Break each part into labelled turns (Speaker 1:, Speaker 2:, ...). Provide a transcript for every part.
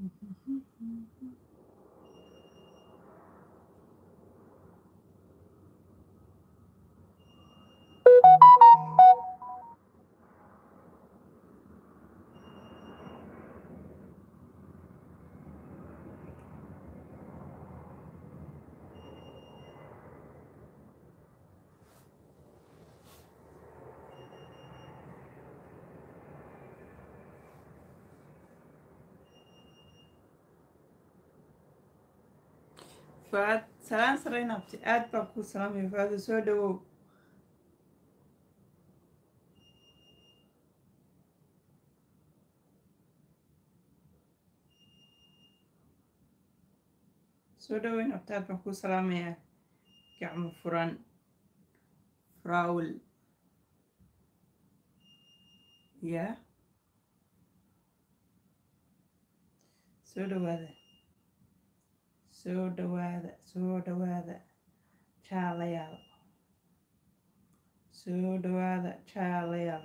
Speaker 1: fuaad salaan sarayn abti aad baan kuu salaamaya fuaado soo dhawow soo dhaweyn abti aad baan kuu salaamayaa gacmo furan frawl ya soo dhawaada soo dhawaada soo dhawaada jaalayaal soo dhawaada jaalayaal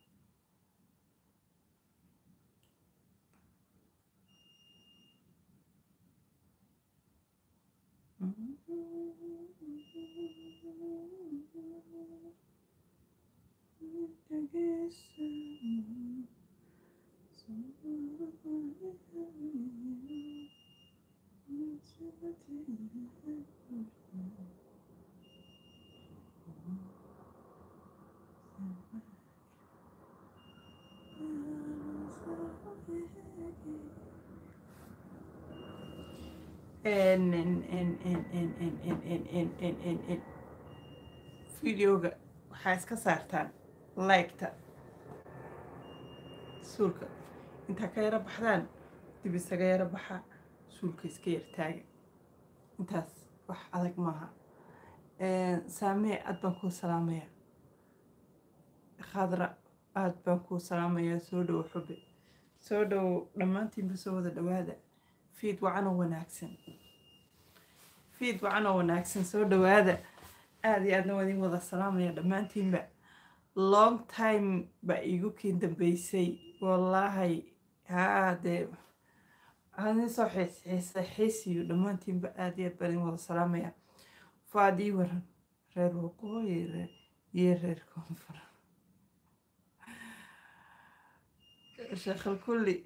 Speaker 1: videoga waxaa iska saartaan liketa suulka intaa ka yaro baxdaan dib isaga yaro baxa suulka iska yar taaga intaas wax adag maaha saamee aad baan kuu salaamaya khadra aad baan kuu salaamayaa soo dhowo xube soo dhowo dhammaantiinba soo wada dhawaada fiid wacanoo wanaagsan fiid wacanoo wanaagsan soo dhawaada aada iyo aadna waa idin wada salaamaya dhammaantiinba long time baa iigu kiin dambeysay wallaahi haa dee adin soo xiisa xiisiyo dhammaantiinba aada iyo aad baan idin wada salaamaya faad ii waran reer waqooyi iyo reer koonfur sheekhal kulli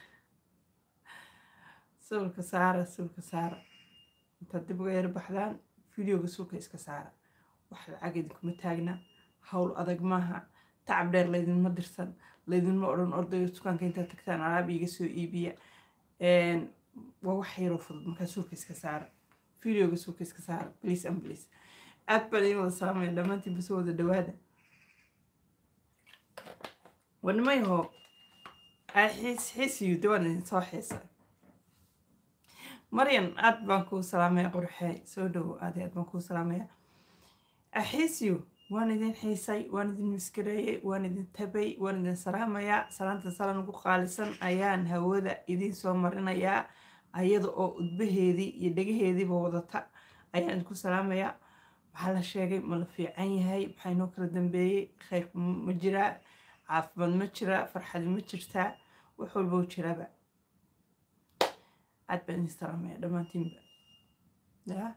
Speaker 1: sawirka saara sawirka saara intaad dib uga yaro baxdaan videoga suulka iska saara wax lacag idinkuma taagna howl adag maaha tacab dheer laydinma dirsan laydinma odhan ordayo dukaanka intaad tagtaan alaab iiga soo iibiya waa wax yaroo fudud markaa suulka iska saara videoga suulka iska saara please and please aad baan idin wada salaamaya dhammaantiin basoo wada dhawaada wanimayho xiis xiisiyo dawaan idin soo xiisa maryan aad baan kuu salaamaya qorxee soo dhowo aad aad baan kuu salaamaya axiisiyo waan idin xiisay waan idin miskareeyey waan idin tabay waan idin salaamayaa salaanta salan ugu qaalisan ayaan hawada idin soo marinayaa ayada oo udbaheedii iyo dhegaheediiba wadata ayaan idinku salaamayaa maxaa la sheegay ma la fiican yahay maxaa inoo kala dambeeyey khayrku ma jiraa caafimaad ma jiraa farxadi ma jirtaa wax walba u jiraba aad baan idin salaamaya dhammaantiinba ya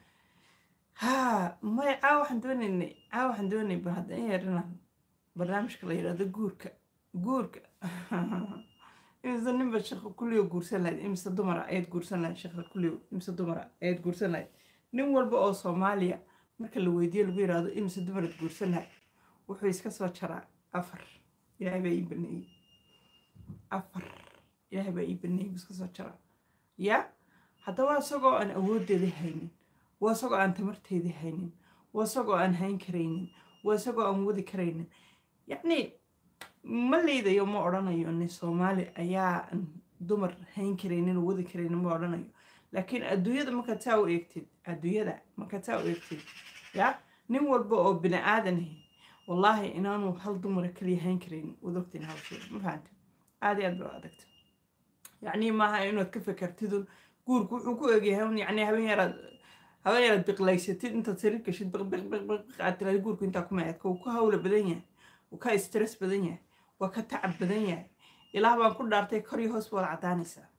Speaker 1: haa may caawa waxaan doonaynay caawa waxaan doonay bal hadda in yarinaan barnaamijka la yidhahdo guurka guurka imise ninba shaqo kulliyo guursan lahayd imise dumara ayaad guursan lahayd shaqo kulliyo imise dumara ayaad guursan lahayd nin walba oo soomaaliya marka la weydiiyo lagu yidhaahdo imise dumaraad guursan lahayd wuxuu iska soo jaraa afar ilaahay baa ii baneeyey afar ilaahay baa ii baneeyey buu iska soo jaraa ya haddaba isagoo aan awooddeeda haynin waa isagoo aan tamarteedii haynin waa isagoo aan hayn karaynin waa isagoo aan wadi karaynin yacni ma liidayo ma odhanayo nin soomaali ayaa dumar hayn karaynin oo wadi karaynin ma odhanayo laakiin adduunyada markaad saa u eegtid adduunyada markaad saa u eegtid ya nin walba oo bini aadan ahi wallaahi inaanu hal dumara kaliya hayn karaynin wad ogtiin hawsheeda ma fahanta aada iyo aad baa adagta yacni maaha inaad ka fekertidun guurku wuxuu ku egyahay un yacni habeen yaraad habeen yaraad biqlaysatid intaad sariir gashid biqbiqbiq aad tiraad guurku intaa kuma eedka wuu ka hawla badan yahay wuu ka stress badan yahay waa ka tacab badan yahay ilaah baan ku dhaartay kor iyo hoos baad caddaanaysaa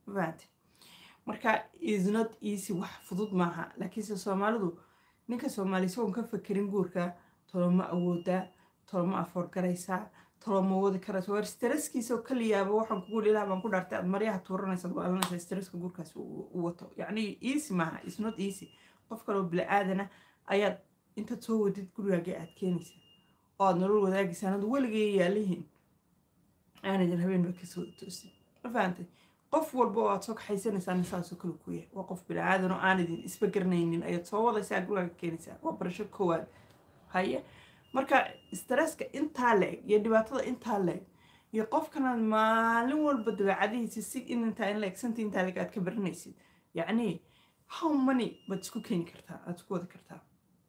Speaker 1: ma fahante marka is not easy wax fudud maaha laakiinse soomaalidu ninka soomaali isagoon ka fakerin guurka toloma awoodaa toloma afoorgaraysaa toloma wadi karaysa waar stresskiisao kaliyaaba waxaan kugu ilaah baan ku dhaartay aad maryaha tuuranaysaad waalanaysaa stresska guurkaas u wato yacni easy maaha is not easy qof kaloo bila-aadana ayaad intaad soo wadid gurigaaga aad keenaysaa oo aad nolol wadaagaysaa anad weligay yaalihiin aanadin habeenba kasoo toosin ma fahantay qof walba oo aad soo kaxaysanaysaa saasoo kale ku yahay waa qof bila-aadan oo aan idin isba garanaynin ayaad soo wadaysaa gurigaaga keenaysaa waa barasho koowaad haye marka stresska intaa la-eg iyo dhibaatada intaa la-eg iyo qofkanaad maalin walba dabeecadihiisa si in intaa in la-eg santi intaa la-eg aad ka baranaysid yacni how many baad isku keeni kartaa aad isku wadi kartaa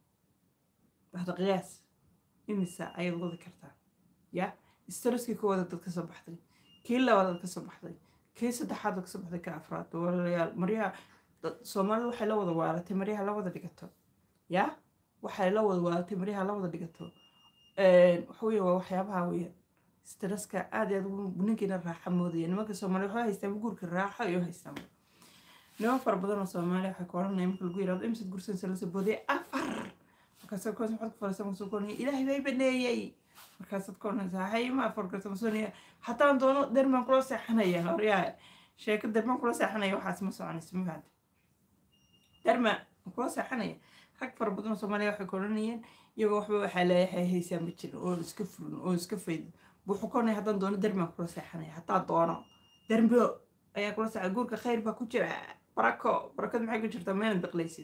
Speaker 1: hada qiyaas imisa ayaad wadi kartaa ya stresskii koowaad dad ka soo baxday kii labaad dad ka soo baxday kii saddexaad dad ka soo baxday ka afraad walaalayaal maryaha soomaalida waxay la wada waalatay maryaha la wada dhigato ya waxay la wada waalatay maryaha la wada dhigato waxa weeye waa waxyaabaha weeyaan stresska aad aad ninkiina raaxa moodaya nimanka soomaaliya waxay haystaan guurka raaxo iyo haystaan niman fara badan oo soomaaliya waxay ku odhanaya marka lagu yirahdo imsad gursansa lasoo boodaya afar markaasad koos maxaad ku farasan kasoo koonaya ilaahay bay baneeyey markaasaad ka odhanaysaa hay ma afar garta masoonaya haddaan doono dermaan kula seexanaya horyaa sheeko dermaan kula seexanaya waxaas ma soconayso ma fahamta derma kula seexanaya rag fara badan oo soomaaliya waxay ku odhanayeen iyagoo waxba waxaa leeyahay haysaa ma jirin oo iska furin oo iska faydin wuxuu ka odhanaya haddaan doono dermaan kula seexanaya haddaan doono dermo ayaa kula seexay guurka khayr baa ku jira barako barakadu maxay ku jirtaa meelad baqlaysid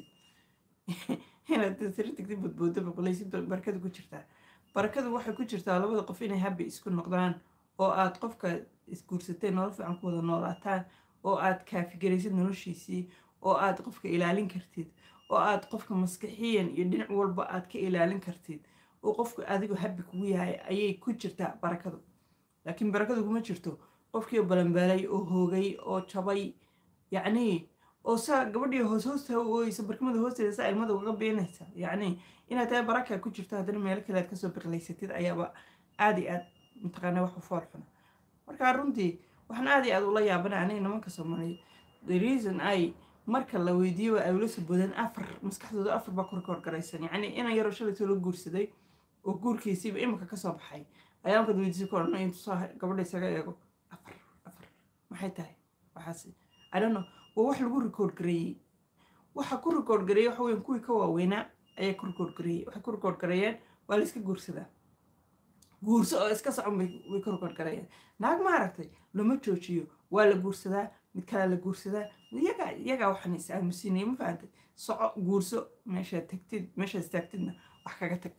Speaker 1: inaad sira tagtid badboodo baqlaysid barakadu ku jirtaa barakadu waxay ku jirtaa labada qof inay habbi isku noqdaan oo aad qofka isguursatay nolol fiican ku wada noolaataan oo aad kaafigaraysid noloshiisii oo aad qofka ilaalin kartid oo aad qofka maskixiyan iyo dhinac walba aad ka ilaalin kartid oo qofka adigu habbi kugu yahay ayay ku jirtaa barakadu laakiin barakadu kuma jirto qofkii balanbaalay oo hoogay oo jabay yacnii oo saa gabadhii hoos hoosta u ooyeysa barkimada hoosteeda saa ilmada uga beenaysa yacnii inaad tahay baraka ku jirto haddana meelo kale aad kasoo biqlaysatid ayaaba aad iyo aad mataqaana wax u fool xuna marka runtii waxaan aad iyo aad ula yaabana aniga nimanka soomaaliyeed the reason ay marka la weydiiyo ay ula soo boodeen afar maskaxdooda afar baa ku rekoorgaraysan yacni inan yaroo shalaytoo la guursaday oo guurkiisiiba imika kasoo baxay ayaa markaad weydiisay ka odhan intuu gabadha isaga eego afar afar maxay tahay waxaas i don't know waa wax lagu rekoord gareeyey waxa ku rekoord gareeyey waxa weyan kuwii ka waaweynaa ayaa ku rekoord gareeyey waxay ku rekoord gareeyeen waa la iska guursadaa guurso oo iska socon bay way ku rekoord gareeyeen naag ma aragtay lama joojiyo waa la guursadaa mid kalea la guursadaa iyagaa iyagaa waxaan is aamusinaya ma fahantay soco guurso meeshaad tagtid meeshaad istaagtidna wax kaga tag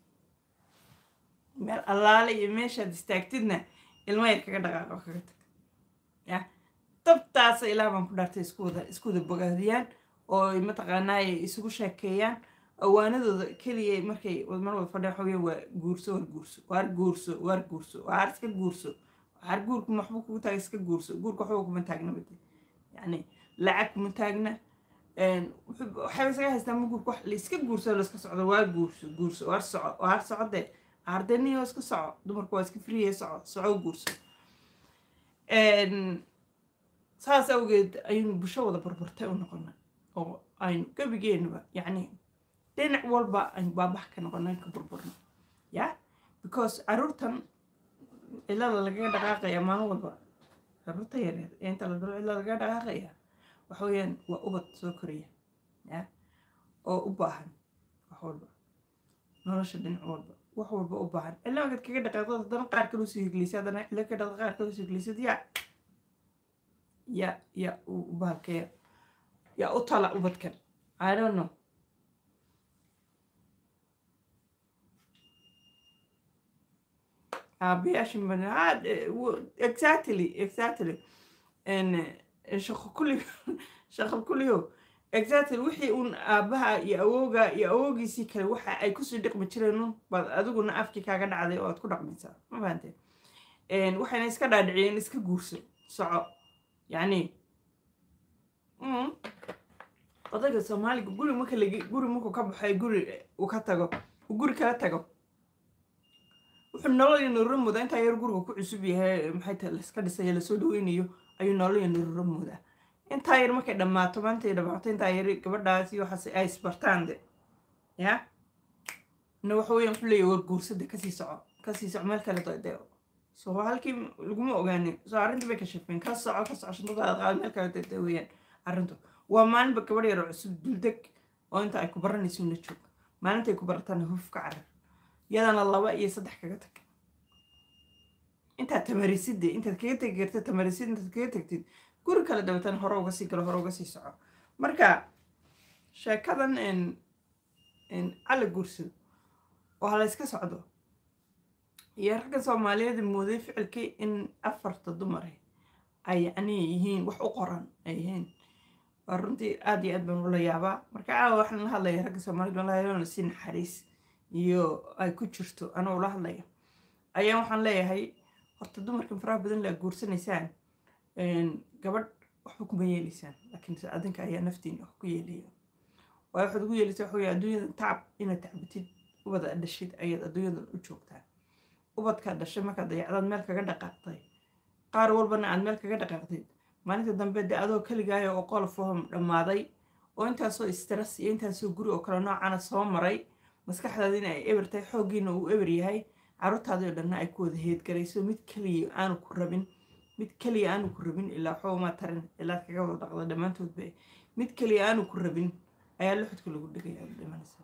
Speaker 1: meel allaale iyo meeshaad istaagtidna ilmo yar kaga dhaqaaqa wax kaga tag ya dabtaasa ilaah baan ku dhaartay isku wada isku wada bogaadiyaan oo mataqaanaaye isugu sheekeeyaan awaanadooda keliya markay mar wada fadhiya waxaa waa guurso waar guurso waar guurso waar guurso waar iska guurso waar guurku maxbuu kugu taagay iska guurso guurka waxba kuma taagna bade yacni lacag kuma taagna waxay isaga haystaa ma guurka wax la iska guurso la iska socdo waa guurso guurso waar soco waar socode ardaniyo iska soco dumarku waa iska friye soco soco guurso saas awgeed ayaynu bulsho wada barbartay u noqonay oo aynu gebigeenaba yacni dhinac walba aynu baabax ka noqonay ka burburno ya because caruurtan cilada lagaga dhaqaaqaya maalin walba caruurta yareer ee inta la dalo cilada lagaga dhaqaaqaya waxa weeyaan waa ubad soo koraya ya oo u baahan wax walba nolosha dhinac walba wax walba u baahan cilla markaad kaga dhaqaaqdo haddana qaar kaloo sii higlisay haddana cilla ka dhaqda qaar kaloo sii higlisad yaa ya ya bahalkaya yaa u tala ubadkan i don't know aabayaasha exactly exactly shaqo kulli shaqo kulliyo exactly wixii uun aabaha iyo awooga iyo awoogiisii kale waxa ay kusii dhiqmi jireen un baad adiguna afkii kaaga dhacday oo aad ku dhaqmaysaa ma fahanteen waxayna iska dhaadhiciyeen iska guurso soco yacni odayga soomaaliga guri marka lag guri markuu ka baxay guri uu ka tago uu guri kala tago wuxuu nolol iyo nolol muda intaa yar guriga ku cusub yahay maxay tahay laiska dhisaya lasoo dhaweynayo ayuu noloya nururo moodaa intaa yar markay dhammaato maantay dhammaato intaa yar gabadhaasi waxaas ay isbartaan de ya na waxa weeyaan wuxuu leeyahy war guursada kasii soco kasii soco meel kale dee so halkii laguma ogaanin so arrintii bay ka shafeen ka soco ka soco shantadaada qaad meel kale dee weeyaan arrintu waa maalinba gabadh yar oo cusub duldeg oo inta ay ku baranayso la joog maalintay ku baratana huf ka carar yadana laba iyo saddex kaga tag intaad tamarisidde intaad kaga tegi karta tamarisid intaad kaga tagtid guri kale dabeetana hore uga sii galo hore uga sii soco marka sheekadan cali guursado oo hala iska socdo iyo ragga soomaaliyeed mooday ficilkii in afarta dumar ay yacni yihiin wax u qoran ay yihiin waa runtii aad iyo aad baan ula yaabaa marka caawa waxaan la hadlaya ragga soomaaliyed walaahi si naxariis iyo ay ku jirto anoo ula hadlaya ayaa waxaan leeyahay horta dumarkan faraha badan la guursanaysaan gabadh waxba kuma yeelaysaan laakiin adinka ayaa naftiina wax ku yeelaya waayo waxaad ugu yeelaysaa waxa adduunyada tacab inaad tacbatid ubada dhashid ayaad adduunyadan u joogtaa ubadkaa dhashay markaad dayacdaad meel kaga dhaqaaqday qaar walbana aad meel kaga dhaqaaqdid maalinta dambe dee adoo keligaaya oo qolofahom dhammaaday oo intaasoo stress iyo intaasoo guri oo kale noocana soo maray maskaxdaadina ay eber tahay xooggiina uu eber yahay caruurtaadii oo dhanna ay ku wada heedgarayso mid keliya aanu ku rabin mid keliya aanu ku rabin ilaa waxba tarin ilaad kaga wada dhaqda dhammaantoodba mid keliya aanu ku rabin ayaa luxudka lagu dhigaya aad dhimanaysa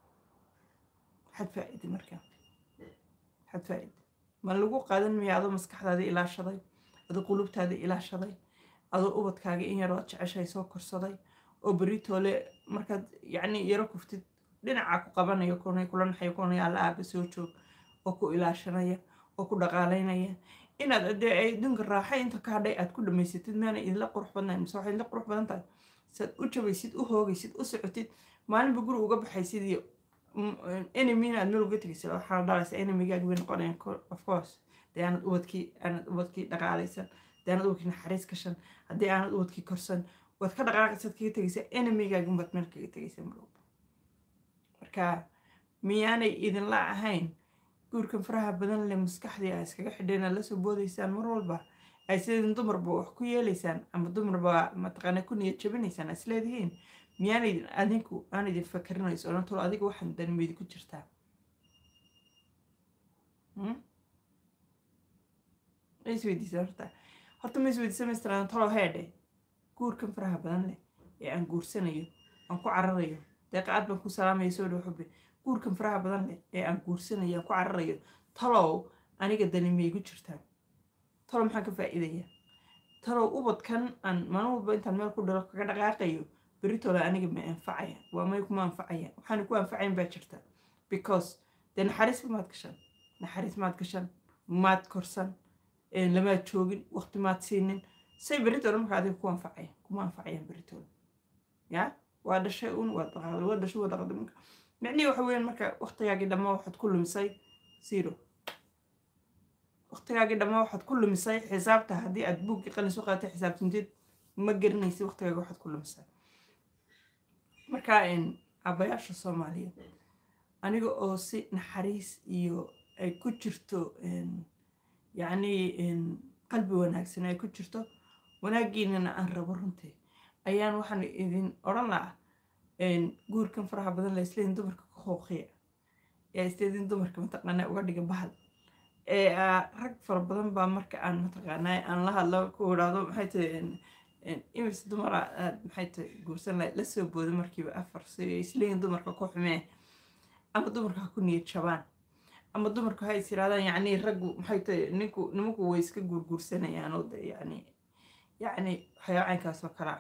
Speaker 1: maxaad faa-ida markaa maxaad faa-ida ma lagu qaadan maya adoo maskaxdaadii ilaashaday adoo qulubtaadii ilaashaday adoo ubadkaaga in yaroo jeceshay soo korsaday oo beritoole markaad yacni yaro kuftid dhinacaa ku qabanayo kunay kula naxayo kunay alla aaba soo joog oo ku ilaashanaya oo ku dhaqaalaynaya inaad dee ay adduunka raaxa inta ka hadhay aad ku dhamaysatid maana idinla qurux badnayn mise waxay idinla qurux badan tahay saad u jabaysid u hoogaysid u socotid maalinba guri uga baxaysid iyo enemina aad meel uga tegaysid waxaa dhalaysa enemigaaga bay noqonayaan of course dee aanad ubadkii aanad ubadkii dhaqaalaysan dee aanad ubadkii naxariis gashan haddii aanad ubadkii korsan waad ka dhaqaaqaysaad kaga tegaysaa enemigaaga baad meel kaga tegaysaa marwalba marka miyaanay idinla ahayn guurkan faraha badan leh maskaxdii a iskaga xidheen lasoo boodaysaan mar walba ay sidin dumarba wax ku yeelaysaan ama dumarba mataqaana ku niyad jabinaysaan is leedihiin miyaana idin adinku aan idin fakarinayso odhan tolo adiga waxaan danimeydi ku jirtaa ma isweydiisa horta horta ma isweydiisa maystiraan tolo heedhe guurkan faraha badan leh ee aan guursanayo aan ku cararayo deeqa aad baan ku salaamaya soo dhow xubbi guurkan faraha badan leh ee aan guursanayo aan ku cararayo talow aniga dani maygu jirtaa talow maxaan ka faa'iidayaa talow ubadkan aan maalin walba intaan meel ku dhalo kaga dhaqaaqayo beritoola aniga ma anfacaya waa may kuma anfacaya waxaan ku anfacayn baa jirta because dee naxariis maad gashan naxariis maad gashan maad korsan lamaad joogin waqti maad siinin say beritoola marka adiga ku anfacaya kuma anfacayaan beritoola ya waa dhashay un waa dhaqaaqday waa dhashay waa dhaqaaqday marka micnihii waxa weeyaan marka waqtigaagii dhammaa waxaad ku lumisay zero waqtigaagii dhammaa waxaad ku lumisay xisaabta haddii aad buuggii qalin soo qaadatay xisaabtintid ma garanaysa waqtigaaga waxaad ku lumisay marka aabbayaasha soomaaliyeed aniga oo si naxariis iyo ay ku jirto yacni qalbi wanaagsan ay ku jirto wanaaggiinana aan rabo runtii ayaan waxaan idin odhan lahaa guurkan faraha badan la isleedin dumarka ka hooqiya ee isleedin dumarka mataqaanaa uga dhiga bahal ee rag fara badan baa marka aan mataqaanaa aan la hadlo ku idhaahdo maxay tahay imis dumara aad maxay tahay guursan lahayd la soo booda markiiba afar si isleeyin dumarka ku xumee ama dumarka ha ku niyad jabaan ama dumarku ha is yirahdaan yacni raggu maxay tahay ninku nimanku way iska guurguursanayaan oo de yacni yacni xayawaankaas oo kale ah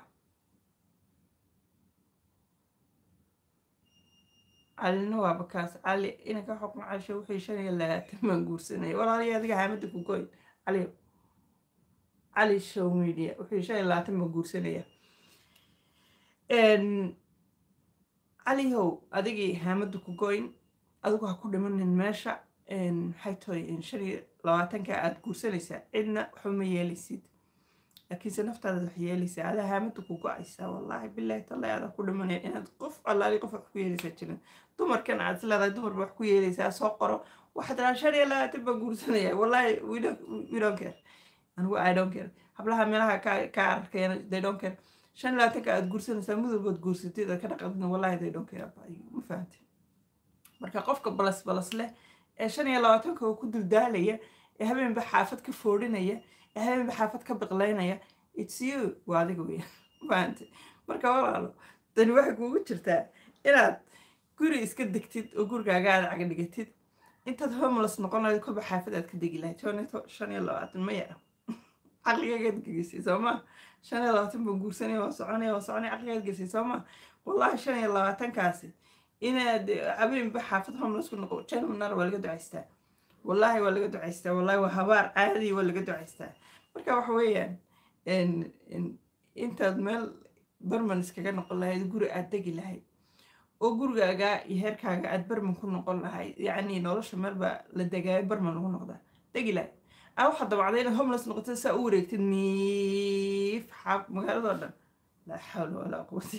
Speaker 1: calina waaba kaas cali inanka xukun casho wixii shan iyo labaatan baan guursanaya walaaliya adiga haamada ku goyn cali cali show media wixii shan iyo labaatan baan guursanaya calihow adigii haamada ku goyn adigu ha ku dhimanin meesha maxay tahay shan iyo labaatanka aada guursanaysaa cidna waxba ma yeelaysid laakiinse naftaada wax yeelaysaa adaa haamada ku go-aysaa wallaahi bilaahi tallaahi adaa ku dhimanaya inaad qof allaali qof wax ku yeelaysaa jirin dumarkan aad isleedahay dumarba wax ku yeelaysaa soo qoro waxaad dhahaa shan iyo labaatan baan guursanaya wallaahi we don't care anigu i don't care hablaha meelaha ka ka arkayana they don't care shan iyo labaatanka aad guursanaysaa mid walbood guursatid aad ka dhaqadina wallahi they don't care about you ma fahamtid marka qofka balas balas leh ee shan iyo labaatanka oo ku duldaalaya ee habeenba xaafad ka foodhinaya ee habeenba xaafad ka biqlaynaya it's you waa adiga weya fahamtid marka walaalo tani waxay kuugu jirtaa inaad guri iska degtid oo gurigaaga aad caga dhigatid intaad homeless noqon lahayd kolba xaafad aad ka degi lahayd shan iyo labaatan ma yara caqligagaad gelisay soo ma shan iyo labaatan baan guursanaya waa soconaya waa soconaya caqligagaad gelisay soo ma wallahi shan iyo labaatankaasi inaad habeenba xaafad homeless ku noqo janmanar waa laga ducaystaa wallahi waa laga ducaystaa wallahi waa habaar caadi waa laga ducaystaa marka waxa weeyaan intaad meel barman iskaga noqon lahayd guri aad degi lahayd oo gurigaaga iyo heerkaaga aad barman ku noqon lahayd yacni nolosha meelba la degaayo barman lagu noqdaa degi lahayd aa waxaad dabacday inaad homeless noqotid saa u wareegtid miif xaab magaaladoo dhan laa xawla walaa quwati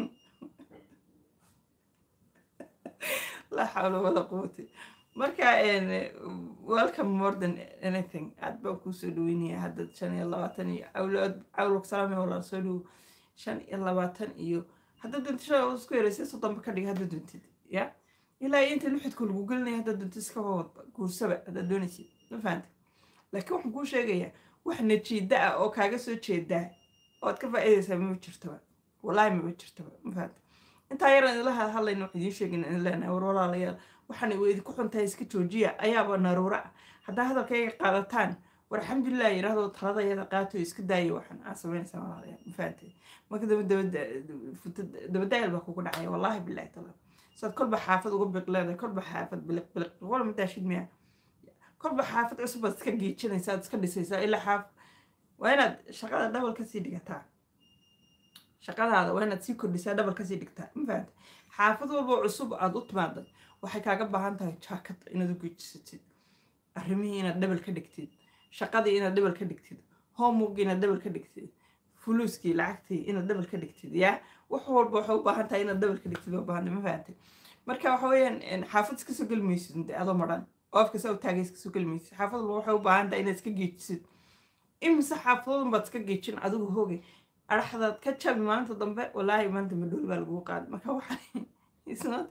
Speaker 1: laa xawla walaa quwati marka welcome more than anything aad baan kuusoo dhaweynaya hadda shan iyo labaatan iyo cawlog salaame walaal soo dhowo shan iyo labaatan iyo hadda duntisha isku yaraysa soddonba ka dhig hadda duntid ya ilaa iyo inta luxidka lagu gelinaya hadda dunti iska wad guursaba haddaad doonaysid ma fahanta laakiin waxaan kuu sheegayaa wax najiida ah oo kaaga soo jeedaa oad ka faa'iidaysaa mama jirtoba wallaahi mama jirtoba ma fahanta intaa yaran idila hadlayna wax idiin sheegin in leenahay war walaalayaal waxaan idinku xuntahay iska joojiya ayaaba naruura ah haddaa hadalkayga qaadataan war alxamdulilah yidhaahdo taladayada qaato iska daaya waxaan aa samaynaysaa walaalayaal ma fahantay marka dabadaayal baa kugu dhacaya wallaahi bilahi tala saad kolba xaafad uga biq leedahay kolba xaafad biliq biliq wala madaashid miya kolba xaafad cusub baad iska geejinaysaa aad iska dhisaysaa ilaa xaaf waa inaad shaqada dhabal kasii dhigataa shaqadaada waa inaad sii kordhisaa dhabal kasii dhigtaa ma fahantay xaafad walba cusub aad u timaaday waxay kaaga baahan tahay jaakad inaad u geejisatid arrimihii inaad dhabal ka dhigtid shaqadii inaad dhabal ka dhigtid homework inaad dhabal ka dhigtid fuluuskii lacagtii inaad dhabal ka dhigtid yaa wax walba waxay u baahan tahay inaad dhabal ka dhigtid oo baahantay ma fahantay marka waxa weeyaan xaafad iska soo geli maysid adoo maran oo afka saa u taagay iska soo geli maysid xaafad walba waxay u baahan tahay inaad iska geejisid imise xaafadoodun baad iska geejin adigu hoogay araxdaad ka jabi maalinta dambe walaahi maanta madhooli baa lagugu qaaday marka waxaan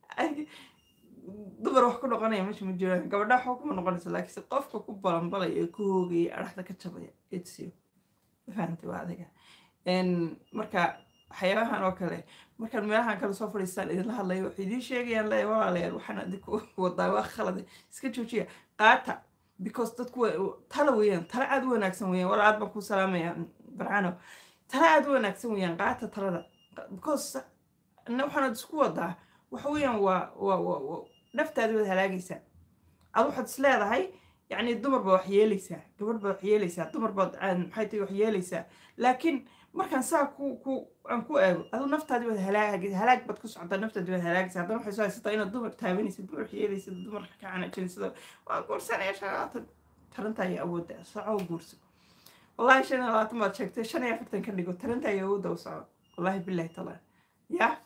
Speaker 1: dumar wax ku noqonaya meesha ma jiraan gabadha waxba kuma noqonaysa laakiinse qofka ku balanbalaya ee ku hoogaya araxda ka jabaya etsiyo fahantay waa adiga marka waxyaabahan oo kale markaan meelahan kale soo fadhiistaan idinla hadlayo waxay idiin sheegayaan le walaalayaal waxaan adinku wadaa waa khalade iska joojiya qaata because dadku tala weeyaan tala aad u wanaagsan weeyaan wala aad baan ku salaamaya barcano tala aad u wanaagsan weeyaan qaata talada because waxaanad isku wadaa waxa weeyaan waa waa naftaadi waad halaagaysaa ad waxaad is leedahay yacni dumar baad wax yeelaysaa gabadh baad wax yeelaysaa dumar baad maxay tahay wax yeelaysaa laakiin markaan saa ku ku aan ku eego adu naftaadi waad halaag halaag baad ku socotaa naftaadi waad halaagaysaa haddana waxay soo haysataa inaad dumar taabanaysid dumar wax yeelaysid dumar ka canajinaysid waa guursanaya shan labaatan tarantaa iyo awoodda soco guurso wallahi shan iyo labaatan baad sheegtay shan iyo afartan ka dhigo tarantaa iyo awoodda u soco wallahi billahi taala yaa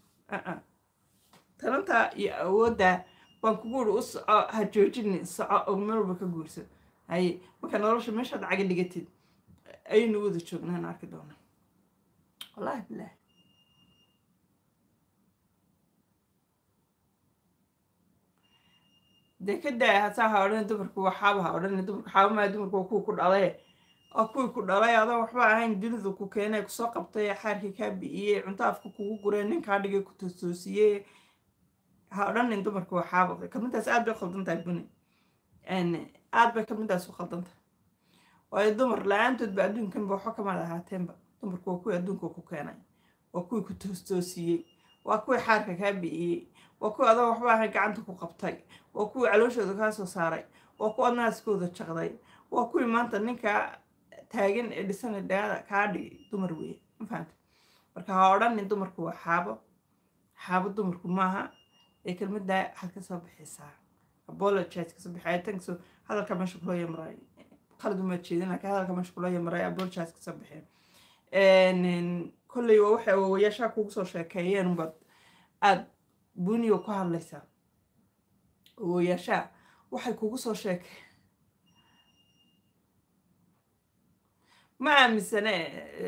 Speaker 1: talanta iyo awoodda baan kugu uri u soco ha joojini soco oo meel walba ka guurso haye marka nolosha meeshaad caga dhigatid ayaynu wada joognaan arki doonaa wallahi bilaah dee ka daaya hasaa ha odhan dumarku waa xaaba ha odhan dumarku xaaba maa dumarku waa kuwa ku dhalay oo kuwii ku dhalay adoo waxba ahayn dunidu ku keenay kusoo qabtay xaarkii kaa bi'iyey cunto afka kugu gureen ninkaa dhigay ku tostoosiyey ha odhanin dumarku waa xaaba kamintaas aad bay khaldan tahay buni aad bay kamintaas u khaldan tahay waayo dumar la-aantoodba adduunkanba waxba kamaad ahaateenba dumarku waa kuwii adduunka ku keenay waa kuwii ku toostoosiyey waa kuwii xaarka kaa bi'iyey waa kuwii adoo waxba ahayn gacanta ku qabtay waa kuwii calooshooda kaa soo saaray waa kuwa naaskooda jaqday waa kuwii maanta ninkaa taagan ee dhisana dhaada kaa dhigi dumar weeye ma fahanta marka ha odhanin dumarku waa xaabo xaabo dumarku maaha ee kelmaddaa waxaad kasoo bixisaa apologize kasoo bixi tankaso hadalka meesha kuloo yamray qalad uma jeedin laakiin hadalka meesha kuloo yamray apologize kasoo bixi kolley waa waxay awowayaashaa kugu soo sheekeeyeen unbaad aada buniyo ku hadlaysaa awowayaashaa waxay kugu soo sheekeen ma aaminsane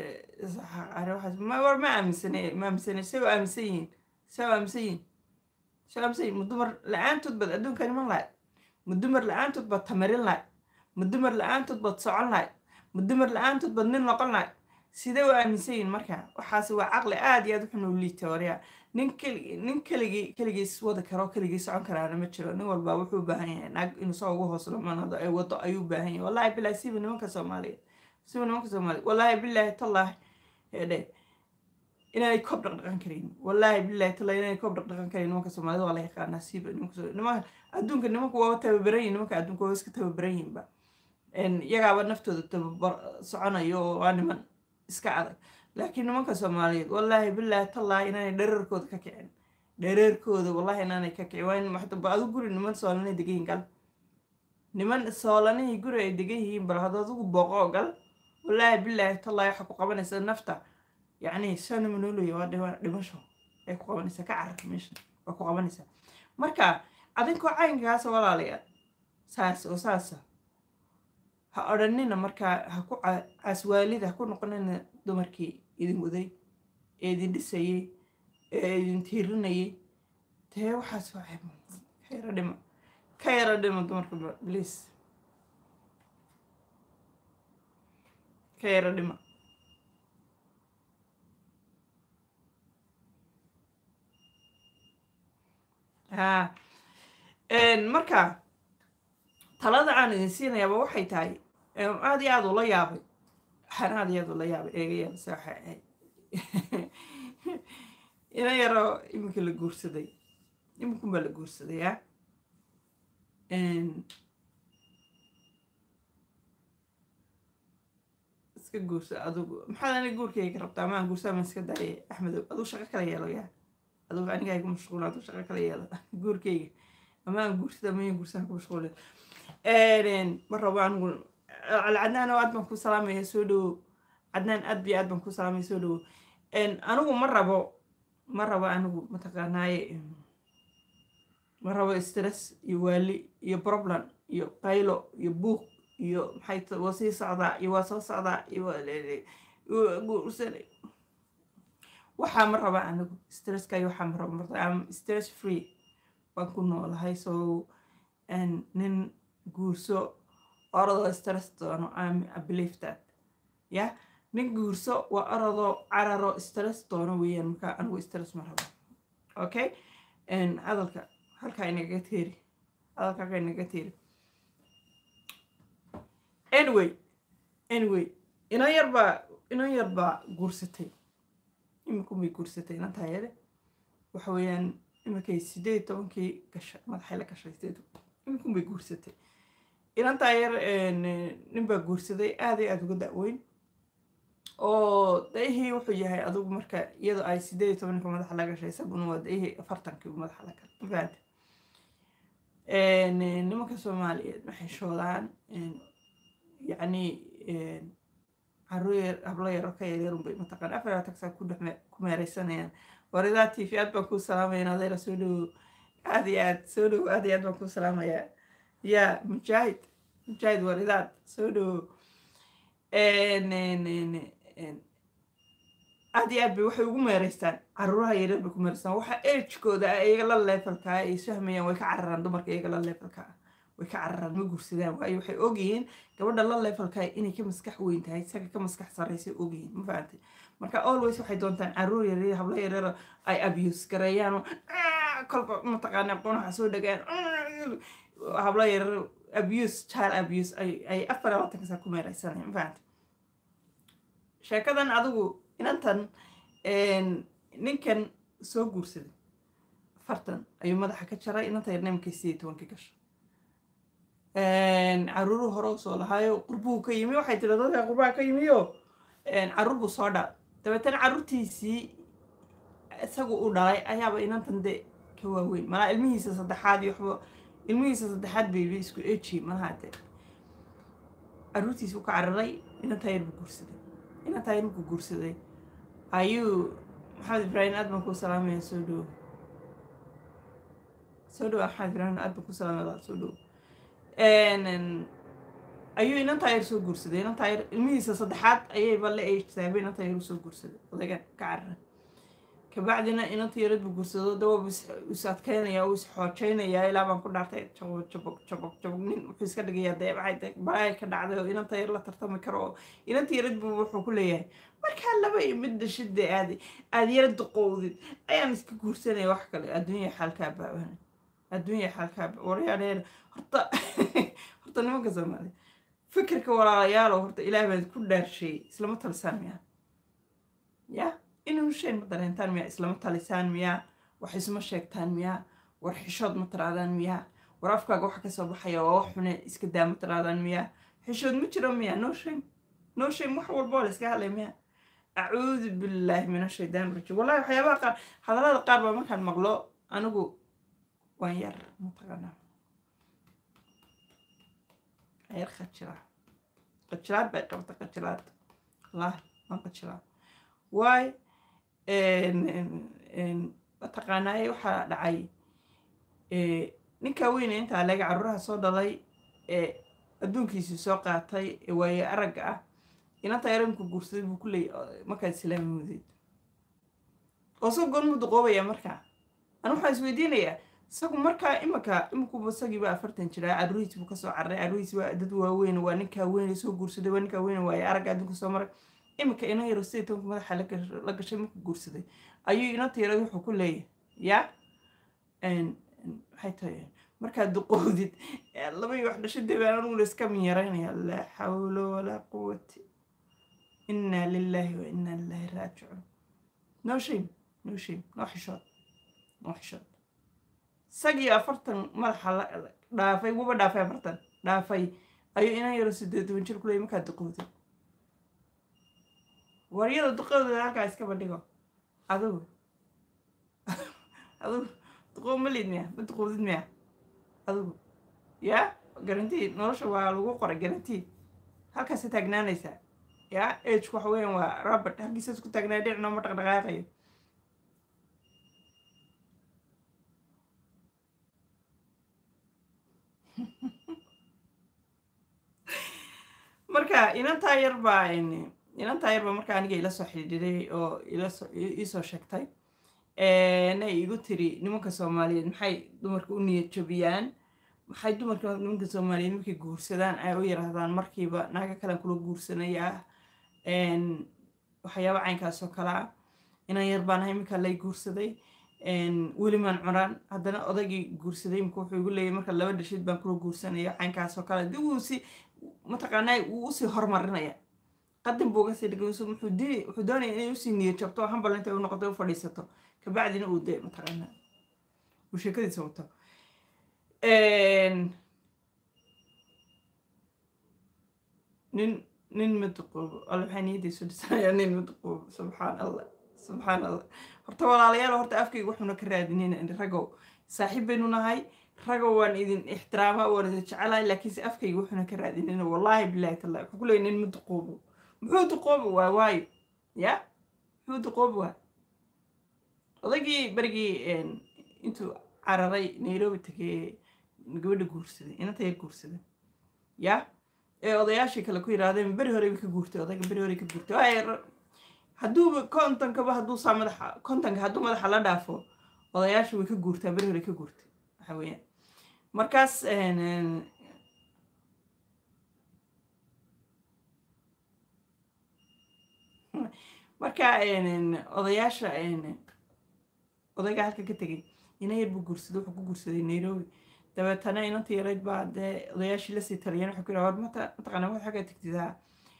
Speaker 1: war ma aaminsane ma aaminsane say u aaminsan yihiin say u aaminsan yihiin say u aaminsan yihiin ma dumar la-aantood baad adduunka iman lahayd ma dumar la-aantood baad tamarin lahayd ma dumar la-aantood baad socon lahayd ma dumar la-aantood baad nin noqon lahayd sidee u aaminsan yihiin marka waxaas waa caqli aada iyo aad wuxuu noo liita waryaa nin keli nin keligii keligiis wada karo keligii socon karaana ma jiro nin walba wuxuu u baahan yahay naag inuu soo ugu hoos dhamanado ay wado ayuu u baahan yahay wallahi bilahi siba nimanka soomaaliyeed siba nimanka soomaaliyeed wallahi bilahi tallahi hedhe inaanay koob dhaqdhaqan karin wallahi bilahi tallahi inaanay koob dhaqdhaqan karin nimanka soomaalida waa la yaqaanaa siba nimanka soo nimanka adduunka nimanku waa tababaran yihin nimanka adduunka waa iska tababaran yihinba iyagaaba naftooda tababar soconayo oo waa niman iska adag laakiin nimanka soomaaliyeed wallaahi bilaahi tallaahi inaanay dhereerkooda ka kicin dhereerkooda wallahi inaanay ka kicin waa in maxdaba adu guri niman soolanay degan yihin gal niman soolanihii guri ay degan yihiin bal hada adigu booqoo gal wallaahi bilaahi tallaahi waxaa ku qabanaysa nafta yacni sana manoolaya waa dhima dhimasho ay ku qabanaysaa ka carar meesha waa ku qabanaysaa marka adinkoo caynkaasa walaalayaal saas oo saasa ha odhanina markaa ha ku caswaalida ha ku noqonina dumarkii idin waday ee idin dhisayey ee idin tiirinayay dee waxaas waa ka yaro dhima ka yaro dhima dumarka bliis ka yaro dhima ha marka talada aan idin siinayaaba waxay tahay aada iyo aada ula yaabay waxaan aada iyo aada ula yaabay eegayaabase waxay ahayd ina yaroo iminka la guursaday iminkun baa la guursaday a iska guursa adugu maxaad aniga guurkayga rabtaa amaan guursaa maan iska daayay axmedow aduu shaqo kala yeelo yaa adugu aniga igu mashquul aduu shaqo kala yeelo guurkayga amaan guursada maya guursaa ku mashquulin ma rabo anigu alcadnaan oo aad baan ku salaamaya soo dhowo cadnaan aad biyo aad baan ku salaamaya soo dhowo anigu ma rabo ma rabo anigu mataqaanaaye ma rabo stress iyo waali iyo problem iyo qaylo iyo buuq iyo maxay waa sii socdaa iyo waa soo socdaa iyo waxaa ma raba anigu stresska iyo waxaa ma rabo marta am stress free baan ku noolahay so nin guurso orodoo stress doono I believe that ya nin guurso waa orodoo cararo stress doono weeyaan marka anigu stress ma rabo okay hadalka halkaa inaga teeri hadalka halkaa inaga teeri anyway anyway inan yarbaa inan yarbaa guursatay iminkun bay guursatay inantaa yare waxa weeyaan iminkay sideed tobankii gashay madaxay la gashay sideed iminkun bay guursatay inantaa yar nin baa guursaday aada iyo aada uga da-weyn oo daihii wuxuu yahay adugu marka iyadoo ay sideed iyo tobanka madaxa la gashay isaguna waa daihii afartankii madaxa la galay mafahamte nimanka soomaaliyeed waxay shoodaan yacni caruur yar hablo yaro ka yaryarun bay mataqaan afar tagsaa ku dhex ku meereysanayaan waridaa t v aad baan kuu salaamaya in adeera soo dhowo aada iyo aad soo dhowo aada iyo aad baan kuu salaamayaa ya mujaahid mujaahid waridaad soo dhowo aada iyo aad bay waxay ugu meereystaan caruuraha yaryar bay ku meereystaan waxa ejkooda ah iyaga la leefalkaa ay isfahmayaan way ka cararaan dumarka iyaga la leefalka ah way ka cararaan ma guursadaan waayo waxay ogyihiin gabadha la leefalkaa inay ka maskax weyn tahay isaga ka maskax sarreysay ogyihiin ma fahantay marka always waxay doontaan caruur yaryar hablo yaryar ay abuse gareeyaan kolba mataqaana qonaxa soo dhagaan hablo yaryar abuse child abuse ay afar labaatanka saa ku meereysanayaan ma fahantay sheekadan adigu inantan ninkan soo guursaday afartan ayuu madaxa ka jaray inanta yarna markay sideed tobankii gasho caruuru hore u soo lahaayo qurbuu ka yimi waxay tiri dadka qurbaha ka yimiyo caruur buu soo dhalay dabeetana caruurtiisii isagu uu dhalay ayaaba inantan de ka waaweyn malaa ilmihiisa saddexaad iyo waxba ilmihiisa saddexaad bayba isku eji malaha de caruurtiisii u ka cararay inantaa yar buu guursaday inantaa yar markuu guursaday ayuu maxamed ibraahim aad baan kuu salaamaya soo dhowo soo dhowo maxamed ibraahim aad baan kuu salaamaya soo dhowo ayuu inantaa yar soo guursaday inantaa yar ilmihiisa saddexaad ayayba la eegsaabay inantaa yar usoo guursaday odaygan ka carara kabacdina inanta yarad buu guursado dawab is adkeynaya uu is xoojeynayaa ilaa baan ku dhaartay jabog jabog jabog jabog nin wuxuu iska dhigayaa dee waxay balaaya ka dhacday oo inanta yar la tartami karo oo inanta yarad buu wuxuu ku leeyahay markaa laba iyo mid dhashida aad aad yara duqowdid ayaan iska guursanaya wax kale adduunya xaalkaa baaban adduunya xaalkaa waryaadheer horta horta nimanka soomaaliya fikirka walaalayaalo horta ilaah baan ku dhaarsheeyey islama talisaan miyaa ya inuu sheen ma dareentaan miyaa islama talisaan miyaa wax isma sheegtaan miyaa war xishood ma taraadaan miyaa war afkaaga waxa kasoo baxaya waa wax xune iska daa ma taraadaan miyaa xishood ma jiro miyaa no shame no shame wax walba oo la iska hadlay miyaa acuudu billaahi min ashaydaan rajim wallahi waxyaabaha qaar hadallada qaar baa markaan maqlo anigu waan yar mataqaanaa yar qajiraa qajilaad bay qabta qajilaad wallaahi waan qajilaa waay mataqaanaaye waxaa dhacay ninkaa weyne intaa laga caruuraha soo dhalay ee adduunkiisii soo qaatay ee waaye aragga ah inanta yaranku guursaday buu ku leeyay markaad islaami mudeed oo soo goon muu duqoobaya markaa anu waxaan isweydiinayaa isagu markaa imanka imankuba isagiiba afartan jiraa caruurihiis buu kasoo carray caruurihiis waa dad waaweyn waa ninkaa weyne soo guursaday waa ninkaa weyne waaye aragga adduunka soo maray iminka ina yaro sidii tobanka madaxa la gashay markuu guursaday ayuu inanta yarad wuxuu ku leeyahay ya maxay tahay markaad duqoodid laba iyo wax dhashadee baan aniguna iska minyaraynaya laa xawla walaa quwati inaa lilaahi wa inaa lilaahi raajicuun no shame no shame no xishood no xishood isagii afartan madaxa la dhaafay wuba dhaafay afartan dhaafay ayuu inan yaro sideed toban jir ku leeyay markaad duqoodid waryada duqadooda halkaa iska bandhigo adigu adigu duqoob ma liid miya ma duqoodid miya adigu yaa garantii nolosha waa lagu qoray garantii halkaasa taagnaanaysaa yaa agku waxa weeyaan waa robert halkiisa isku taagnaa dhinacno ma dhaqdhaqaaqayo marka inantaa yar baa inantaa yarba marka aniga ila soo xidhiidhay oo iisoo sheegtay nay igu tiri nimanka soomaaliyeed maxay dumarka u niyad jabiyaan maxay dumarka nimanka soomaaliyeed markay guursadaan ay u yiraahdaan markiiba naaga kalen kula guursanayaa waxyaaba caynkaas oo kale ah inan yar baan ahay iminka lay guursaday welimaan cunaan haddana odaygii guursaday imika wuxuu igu leeyay marka laba dhashid baan kula guursanaya caynkaas oo kale dib wuu si mataqaanaa wuu usii horumarinaya qadan buu uga sii dhigay wuxuu dini wuxuu doonaya inay usii niyad jabto oo hambal intay u noqoto u fadhiisato kabacdina uu dee mataqaanaa uu sheekadiisa wato nin nin maduqoobo alla maxaa niyadiisu dhisanayaa nin maduqoobo subxaan allah subxaan allah horta walaalayaal horta afkayga wuxuuna ka raadinin ragow saaxiib baynu nahay ragow waan idin ixtiraama waan idin jecelahay laakiinse afkayga wuxuuna ka raadinin wallaahi bilaahi tallahi wuxuu ku leeyay nin maduqoobo muxuu duqoobi waa waayo ya muxuu duqoobi waa odaygii berigii intuu cararay nairobi tegay gabadha guursaday inanta yar guursaday ya ee odayaashii kale ku yidhaahdeen beri horeyba ka guurtay odayga beri horey ka guurtay waayo hadduuba kontonkaba hadduu saa madaxa kontonka hadduu madaxa la dhaafo odayaasha way ka guurtaa beri horey ka guurtay waxa weeyaan markaas marka odayaasha odayga halka ka tegay ina yar buu guursaday wuxuu ku guursaday nairobi dabeetana inanta yarayd baa dee odayaashii lasii taliyeen waxay ku yidhaha war mata mataqaana waxaa ka tegtidaa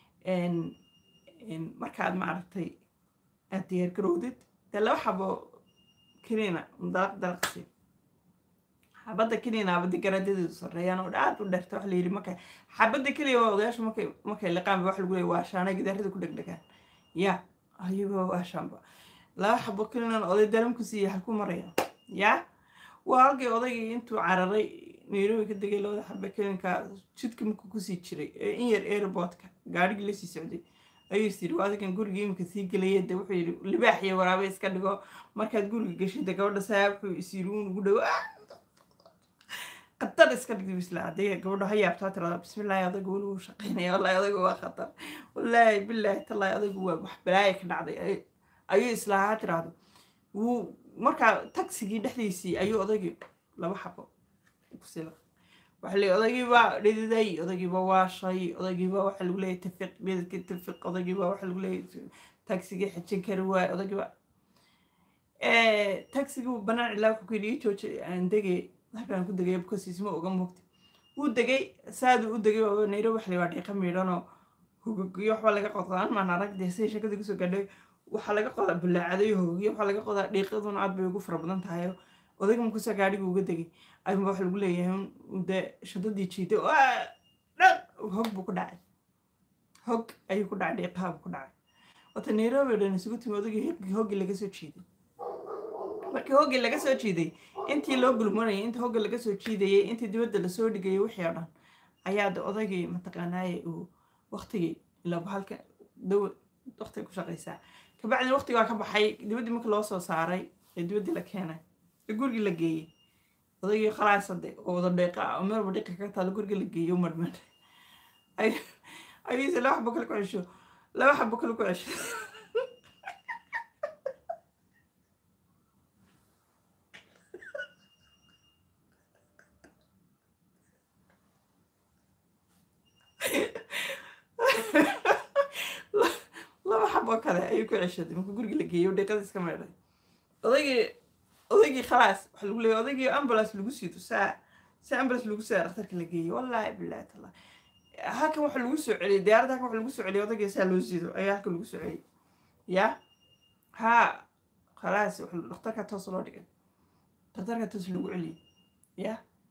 Speaker 1: markaad maaragtay aad diyaar garowdid dee laba xabo kiniina dalaq dalaqsi xabadda kiniina abadi garaadadeedu sarreeyaan oo aad u dheerta waxa la yidhi marka xabadda keliya waa odayaashu markay markay liqaan ba waxa lagu leeya waa shaanay gidaarada ku dhegdhegaan ya ayagoo waa shaanba laba xabo kiniinan oday daram ku siiya halku maraya ya waa halkii odaygii intuu cararay nairobi ka degay labada xabe kelinka jidka markuu kusii jiray ee in yar airportka gaarigii lasii socday ayuu is yidhi adigan guriga imika sii gelaya de wuxuu yidhi libaax iyo waraabe iska dhigo markaad guriga geshida gabadha saa wuxuu is yidhi uun ugu dhowo khatar iska dhigdi isla adee gabadho ha yaabtaa tirada bismillaahi adagu weli wuu shaqaynaya wallaahi adagu waa khatar wallaahi bilaahi tallaahi adagu waa wax balaaya ka dhacday ayuu islaahaa tirahdo wuu markaa tagsigii dhexdiisii ayuu odagii laba xabo kusila waxa leeyahy odagiibaa dhididay odagiiba waashay odagiiba waxa lagu leeyahy tafiq dhididkii tafiq odagiiba waxa lagu leeyahy tagsigii xajin kari waaye odagiiba tagsigii banaan cilaa ku kuyidhi ii jooji aan degay halkaan ku degay bkosiis ma oga moogta wuu degay saaduu u degay oo nairobi waxa la waa dhiiqa miidhanoo hogogyo waxba laga qodqaan maan arag dee siday shakadii kusoo gaadhay waxaa laga qodaa bulaacadayo hogogyo waxaa laga qodaa dhiiqaduna aad bay ugu fara badan tahay odayga markuusaa gaadhiga uga degay ayuunba waxa lagu leeyahay dee shadadii jiiday dhaq hog buu ku dhacay hog ayuu ku dhacay dhiiqaha buu ku dhacay wata nairobi o dhan isugu timi odagii hoggii laga soo jiiday markii hoggii laga soo jiiday intii loo gulmanayay intii hogga laga soo jiidayay intii dibadda lasoo dhigayay wixii oo dhan ayaa de odaygii mataqaanaaye uu waktigii ilaa bahalka daw waktiga ku shaqaysaa kabacdina waktigaa ka baxay dibaddii markii loo soo saaray ee dibaddii la keenay ee gurigii la geeyey odaygii khalaasade oo wada dheeqa ah oo meel walba dhiqa ka taalo gurigii la geeyey u marmar ayuuse laba xabo kale ku cesho laba xabo kale ku cesho laba xabo kale ayuu ku ceshaday markuu gurigii la geeyey dhiiqada iska meedhay odaygii odaygii khalaas waxa lagu leeyay odaygii ambulance lagu siido saa si ambulance lagu saa dhakhtarka la geeyey wallaahi billahi taala halkan waxa lagu soo celiyey diyaaradda halkan waxa lagu soo celiyey odaygii saa loo siido ayaa halkan lagu soo celiyey ya ha khalaas dhakhtarka toos loo dhigay dhakhtarka toos lagu celiyey ya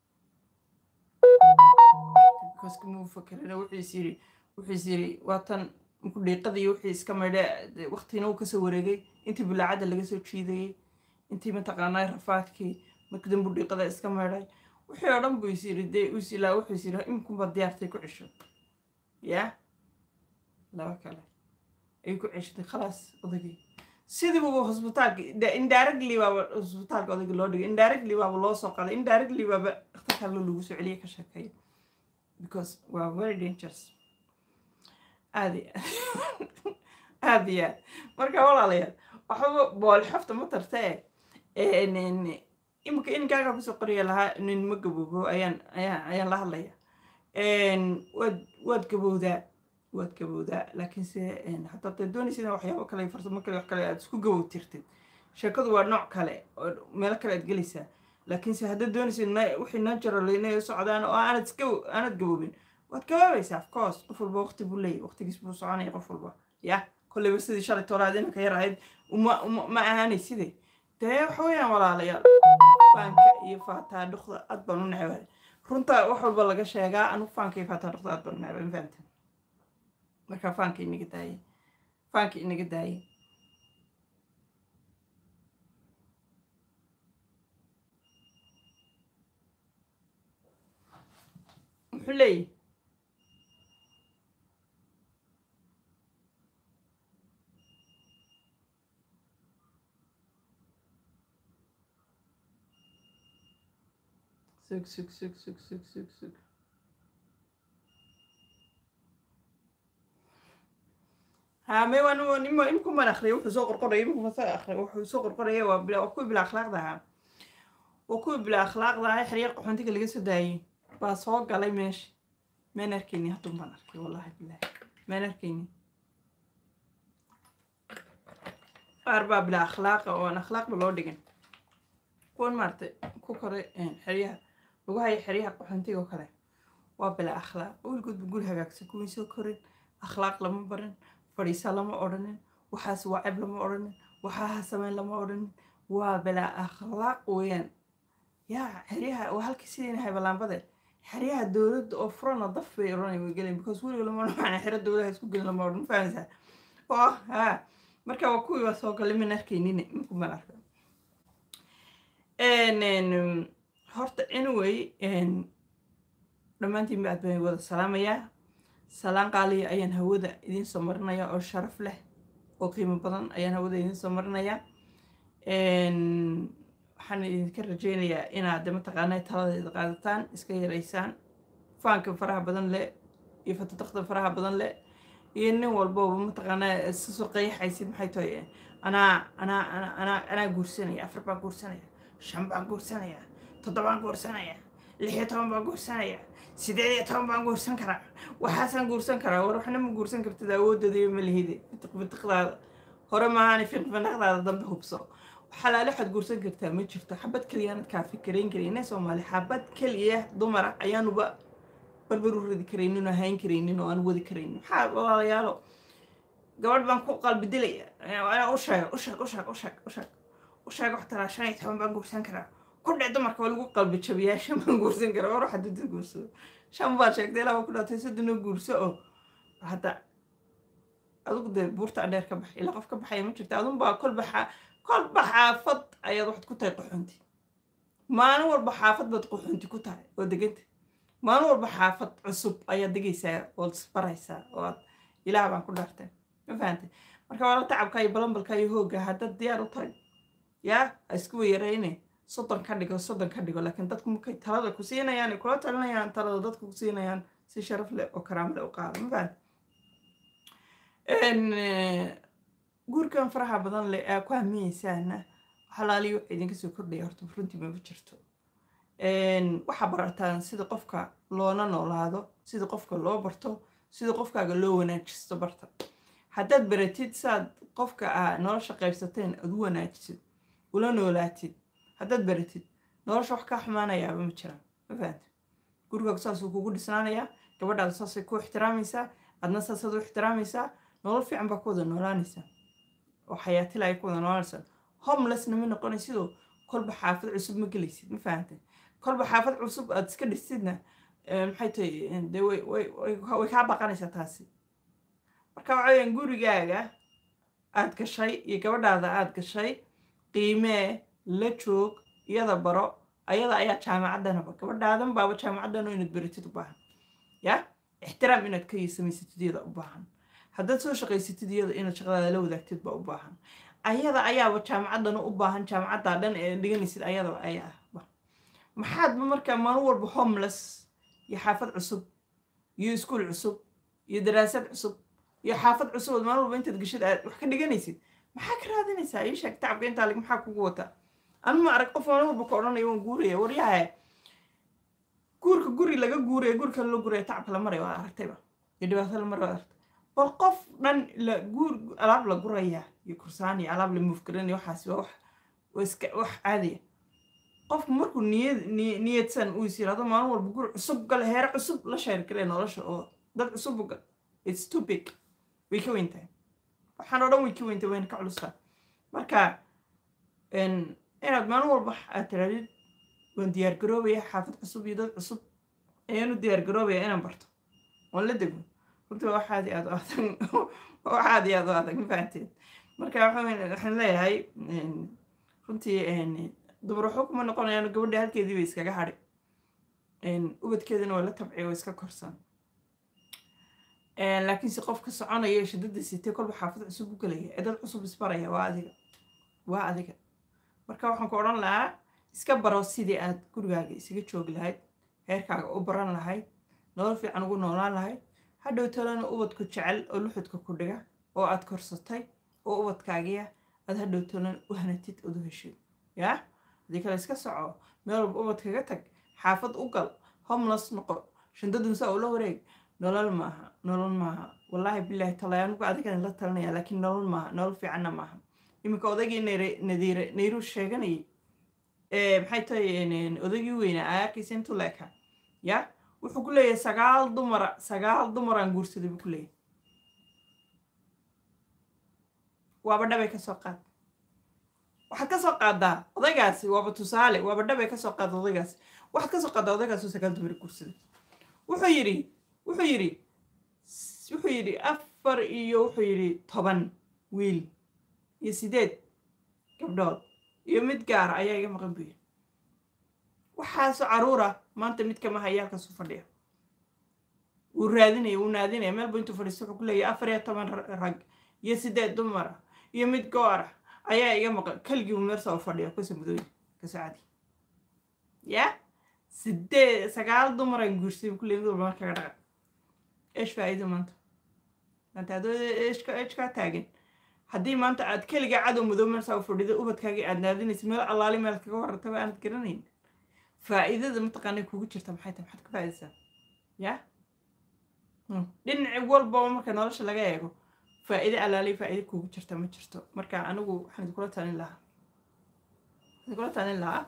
Speaker 1: kaskama fakerina wuxiis yiri wuxiis yiri waa tan markuu dhiiqadii wixii iska maydhe waktina uu kasoo wareegay intii bulaacadda laga soo jiidayey intii mataqaanaa rafaadkii markii dambu dhiiqada iska maydhay wixii oo dhan buu is yiri dee us ilaa wuxuu is yiri iminkunbaad diyaartay ku cesho ya laba kale ayay ku ceshatay khalaas odagii sidiiba hosbitaalka indirectly baaba hosbitaalka odagii loo dhigay indirectly baaba loo soo qaday indirectly baaba dhakhtarka lo lagu soo celiyay ka sheekeeya because waa very dangerous aada iyo aada iyo aad marka walaalayaal waxba bool xafta ma tarta e iminka ininkaaga kusoo qoriya lahaa nin ma gaboobo ayaan ayaan ayaan la hadlaya waad waad gabowdaa waad gabowdaa laakiinse hataa dee doonaysa ina waxyaabo kale farsamo kale wax kale aad isku gabow tirtid sheekadu waa nooc kale oo meelo kale aad gelaysaa laakiinse haddaad doonaysa wixii natural inay socdaan oo aanad iska aanad gaboobin waad gabaabaysaa of course qof walba waqti buu leeyahy waqtigiis buu soconaya qof walba ya kolleyba sidii shalay toolaad inanka yar ahayd uma ma ahaanay sidee dee waxa weeyaan walaalayaal faanka iyo faataa dhuqda aad baan u necbay runta wax walba laga sheegaa anu faanka iyo faataa dhuqda aad baan u necbay ma fahamteen marka faanka inaga daayay faanka inaga daayay muxuu leeyahy sug sug sug sug sug sug sug ها ما وانا نما يمكن ما نخري وحو سو قرقري يمكن ما اخري وحو سو قرقري waa bila waa kuwi bila akhlaaqda ahaa waa kuwi bila akhlaaqda ahaa xiriir qaxoontiga laga soo daayay baa soo galay meesha maan arkayni haddun baan arkay wallahi bilahi maan arkayni qaar baa bila akhlaaqa oo aan akhlaaqba loo dhigin kuwan maaragtay ku koray xeryaha lagu hayo xeryaha qaxoontiga oo kale waa bila akhlaaq weligoodba guri hagaagsan kuwii soo korin akhlaaq lama barin fadhiisa lama odhanin waxaas waa ceb lama odhanin waxaaha sameyn lama odhanin waa bilaa akhlaaq weeyaan yaa xeryaha waa halkii sidayna haybalaambade xeryaha dowladda oo furana daf bay odhanay way gelin because weliga lama odhan xero dowladaha isku gelin lama odhan fahamsaa oo ha marka waa kuwii waa soo galay min arkaynine minkuman arka horta anyway dhammaantiin ba aad baan wada salaamayaa salaan qaaliya ayaan hawada idiin soo marinaya oo sharaf leh oo qiimo badan ayaan hawada idiin soo marinaya waxaan idinka rajaynayaa inaad de mataqaanaa taladeeda qaadataan iska yaraysaan faanka faraha badan leh iyo fatadaqda faraha badan leh iyo nin walbooba mataqaanaa sasoo qayaxaysid maxay tahay anaa anaa anaa anaa anaa guursanaya afar baan guursanaya shan baan guursanaya toddobaan guursanaya lix iyo toban baan guursanaya sideed iyo toban baan guursan karaa waxaasaan guursan karaa war waxna ma guursan kartid awoodooda ma lihide bitiq bitiqdaada hore maahaani fiqfinaqdaada dambe hubso xalaale waxaad guursan kartaa ma jirto xabad keliyaanad kaa fikirayn karayne soomaali xabad keliya dumara ayaanuba barbar u radi karaynin oo hayn karaynin oo aan wadi karaynin maxaa walaalayaalo gabadh baan ku qalbi dilaya anaa u sheega u sheeg u sheeg u sheeg u sheeg u sheeg wax taraa shan iyo toban baan guursan karaa ku dhec dumarka waa lagu qalbi jabiyaa shan baan guursan karaa war waxaad dada guursado shan baad sheegtay ilaa waa ku dhaatay soddona guurso oo hadda adigu dee buurta adheer ka baxay ilaa qof ka baxaya ma jirta adun baa kol baxaa kolba xaafad ayaad waxaad ku tahay qaxoonti maalin walba xaafad baad qaxoonti ku tahay oo deganta maalin walba xaafad cusub ayaad degaysaa ood isbaraysaa oo aad ilaah baan ku dhaartay ma fahantay marka waala tacabka iyo balambalka iyo hoogga haddaad diyaar u tahay yaa ha isku weyarayne soddon ka dhigo soddon ka dhigo laakiin dadku markay talada ku siinayaan ay kula talinayaan talada dadku ku siinayaan si sharaf leh oo karaamo leh u qaada ma fahantay guurkan faraha badan leh aa ku hamiyeysaana xalaaliyo waxa idinka soo kordhaya horta runtii mama jirto waxaa barataan sida qofka loona noolaado sida qofka loo barto sida qofkaaga loo wanaajisto barta haddaad baratid saad qofka aa nolosha qaybsateen aad u wanaajisid ula noolaatid haddaad baratid nolosha wax kaa xumaanayaaba ma jiraan ma fahanta gurigaagu saasuu kugu dhisnaanayaa gabadhaada saasay ku ixtiraamaysaa adna saasaad u ixtiraamaysaa nolol fiican baa ku wada noolaanaysaa oo xayaatila ay ku wada noolaanaysaa homelessna ma noqonaysidoo kolba xaafad cusub ma gelaysid ma fahantay kolba xaafad cusub aad iska dhisidna maxay tahay de way way kaa baqanaysaa taasi marka waxa weyaan gurigaaga aad gashay iyo gabadhaada aad gashay qiimee la joog iyada baro ayada ayaa jaamacaddanaba gabadhaadan baaba jaamacaddan inaad baratid u baahan ya ixtiraam inaad ka samaysatid iyada u baahan haddaad soo shaqaysatid iyada inaad shaqadaada la wadaagtid baa u baahan ayada ayaaba jaamacaddan u baahan jaamacaddaa dhan ee dhiganaysid ayadaba ayaa maxaadba markaa maalin walba homeless iyo xaafad cusub iyo iskuol cusub iyo daraasad cusub iyo xaafad cusub ood maalin walba intaad geshid aad wax ka dhiganaysid maxaa ka raadinaysaa ii sheeg tacabka intaa lig maxaa kugu wataa anu ma arag qof maalin walba ka odhanaya waan guuraya waryahe guurka guri laga guuraya gurika la guraya tacabka la maraya waad aragtayba iyo dhibaato la maraya waad aragtay bal qof dhan la guur alaab la guraya iyo kursaan iyo alaab la muufgaranaya waxaasi waa wax waa iska wax caadiya qofku markuu niyad niyadsan uu is yirahdo maalin walba guri cusub gale heere cusub la sheergale nolosha oo dad cusub gal its too big way ka weyn tahay waxaan oo dhan way ka weyn tahay wayna ka culusaa marka inaad maalin walba aad tirahdid waan diyaar garoobaya xaafad cusub iyo dad cusub ayaan u diyaar garoobaya inaan barto waan la dego runtii waa wax aad iyo aad u adag waa wax aad iyo aad u adag ma fahanteed marka waxaan leeyahay runtii dumar waxba kuma noqonayaan gabadha halkeedii bay iskaga hadhi ubadkeedana waa la tabciy oo iska korsan laakiinse qof ka soconaya shidada sitee kolba xaafad cusub u gelaya ee dad cusub isbaraya waa adiga waa adiga marka waxaan ku odhan lahaa iska baro sidii aad gurigaaga isaga joogi lahayd heerkaaga u baran lahayd nolol fiican ugu noolaan lahayd hadhow talana ubadku jecel oo luxudka ku dhiga oo aad korsatay oo ubadkaagiya aad hadhow talan u hanatid ood u heshid yaa haddii kale iska soco meel walba ubadkaga tag xaafad u gal homeless noqo shandadunsa ula wareeg nolol maaha nolol maaha wallaahi bilaahi talay anigu adigan la talinaya laakiin nolol maaha nolol fiicanna maaha iminka odaygii nadiire nayru sheeganayay maxay tahay odaygii weynaa aa arkaysa intuu leeka ya wuxuu ku leeyahay sagaal dumara sagaal dumaraan guursaday buu ku leeyahay waaba dhabay ka soo qaad waxaad ka soo qaadaa odaygaasi waaba tusaale waaba dhabay ka soo qaada odaygaasi waxaad ka soo qaadaa odaygaasi oo sagaal dumar guursaday wuxuu yidhi wuxuu yidhi wuxuu yidhi afar iyo wuxuu yidhi toban wiil iyo sideed gabdhood iyo mid gaara ayaa iga maqan buyi waxaasoo caruura maanta mid kama haya halkaasuu fadhiya wuu raadinaya wuu naadinaya meelbu intuu fadhiisto wuxuu ku leeyahay afar iyo toban rag iyo sideed dumara iyo mid goora ayaa iga maqan keligii uu meersa u fadhiya kusa mudooyi kasoo cadi ya sideed sagaal dumaraan guursay kulley mid walba markaga dhaqa eesh faa'iido maanta maanta adoo eeshka eeshkaa taagan haddii maanta aad keligaa cadow madow meelsaa u fadhido ubadkaagii aad naadinaysa meel allaali meel kaga warantaba aanad garanayn faa'iidada mataqaanay kugu jirta maxay tahay maxaad ka faa'iidaysaa ya dhinaci walbaba marka nolosha laga eego faa'iide allaali faa'iide kugu jirta ma jirto marka anigu waxaan idinkula talin lahaa waxaan idinkula talin lahaa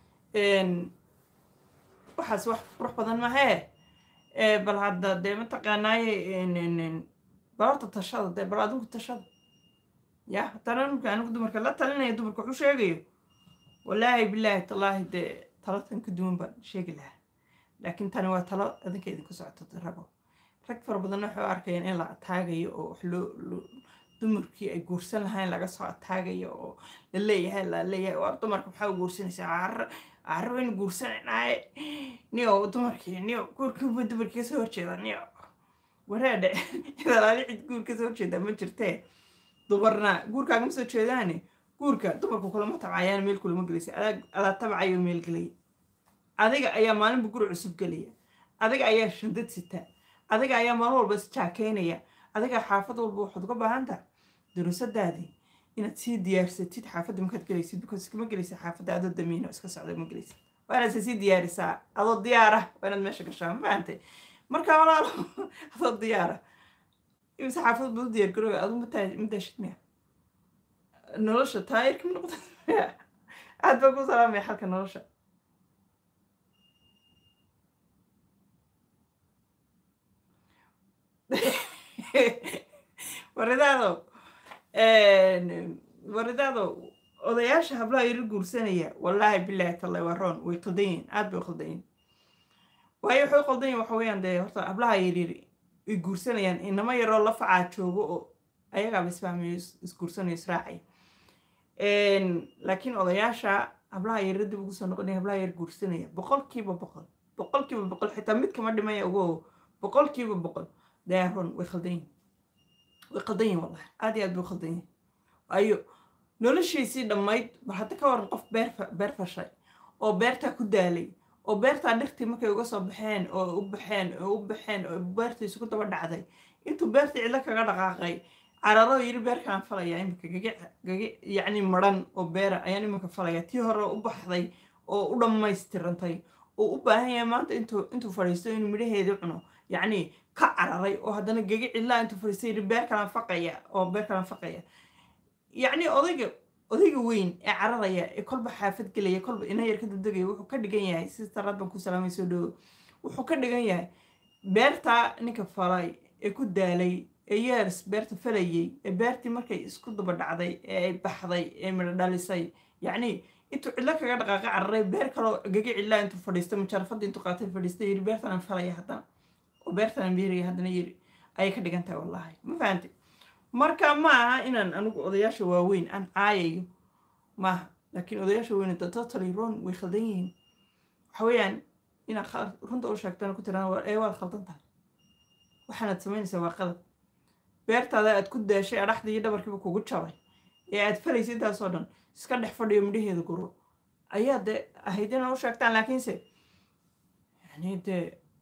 Speaker 1: waxaas wax qurux badan mahee bal hadda dee mataqaanaaye bal horta tashada dee bal adigu tashada ya haddana ninka anigu dumarka la talinaya dumarka waxu sheegayo wallaahi bilaahi tallaahi dee talo tan ka duwan baan sheegi lahaa laakiin tani waa talo adinka idinku socoto rago rag fara badanna waxay u arkayaan in la ataagayo oo wax loo dumarkii ay guursan lahayn laga soo ataagayo oo la leeyahay la leeyahay waa dumarka maxaa u guursanaysaa carra carra waynu guursanaynaay niyo dumarkii niyo guurkiiba dumarkii kasoo horjeeda niyo wareedhe idalaali cid guur kasoo horjeeda ma jirtee dumarna guurkaagama soo jeedaane guurka dumarku kulama tabcayaan meel kulama gelaysa adaa tabcayo meel gelaya adiga ayaa maalinba guri cusub gelaya adiga ayaa shindad sita adiga ayaa maalin walba isjaakeynaya adiga xaafad walba waxaad uga baahan taha darusadaadii inaad sii diyaarsatid xaafadda markaad gelaysid because kama gelaysa xaafadda adoo damiino iska socda ma gelaysid waa inaad sii diyaarisaa adoo diyaara waa inaad meesha gashaa ma fahantay marka walaalo adoo diyaara imise xaafad buu diyaar garooya adu madaashid miya nolosha taayirka ma noqda aad baa ku salaamaya xalka nolosha waridaado waridaado odayaasha hablaha yaro guursanaya wallaahi bilaahi tallay waa roon way qaldan yihin aad bay u qaldan yihin waayo waxay u qaldan yihin waxa weeyaan dee horta hablaha yaryari ay guursanayaan inamo yaroo la facaa joogo oo ayagaaba isfahmayo isguursanayo israacay laakiin odayaasha hablaha yaro dib ugu soo noqonaya hablaha yar guursanaya boqolkiiba boqol boqolkiiba boqol xitaa mid kama dhimaya ugo boqolkiiba boqol daaron way khaldan yihin way khaldan yihin wallahi aad iyo aad bay u khaldan yihin waayo noloshiisii dhammayd bal hadda ka waran qof beer beer fashay oo beertaa ku daalay oo beertaa dhirtii markay uga soo baxeen oo u baxeen oo u baxeen oo beertiisu ku daba dhacday intuu beertii cidlo kaga dhaqaaqay cararo yiri beerkaan falaya imika gage gage yacni maran oo beera ayaan iminka falaya tii hore u baxday oo u dhammaystirantay oo u baahan yahay maanta intuu intuu fadhiisto inuu midhaheedii cuno yacni ka cararay oo haddana gege cidlaa intuu fadhiistay yiri beer kalaan faqaya oo beer kalaan faqaya yacni odayga odayga weyn ee cararaya ee kolba xaafad gelaya kolba ina yar ka degdegaya wuxuu ka dhigan yahay si taraad baan ku salaamay soo dhowo wuxuu ka dhigan yahay beertaa ninka falay ee ku daalay ee yeers beerta falayay ee beertii markay isku daba dhacday ee ay baxday ee midho dhalisay yacni intuu cidlo kaga dhaqaaqa cararay beer kaloo gege cidlaa intuu fadhiistay mujarafadii intuu qaatay fadhiistay yiri beertanaan falaya haddana oo beertanaan beeraya haddana yiri ayay ka dhigan tahay wallaahi ma fahantay marka ma aha inaan anigu odayaasha waaweyn aan caayayo maaha laakiin odayaasha weyn totally wrong way khaldan yihiin waxa weeyaan inaad runta u sheegtana ku tiraan ee waad khaldan tahay waxaanaad samaynaysaa waa qalab beertaada aad ku daashay adhaxdii iyo dhabarkiiba kugu jabay ee aad falaysa intaasoo dhan iska dhex fadhiyo midhaheeda guro ayaa dee ahayd inaad u sheegtaan laakiinse yani dee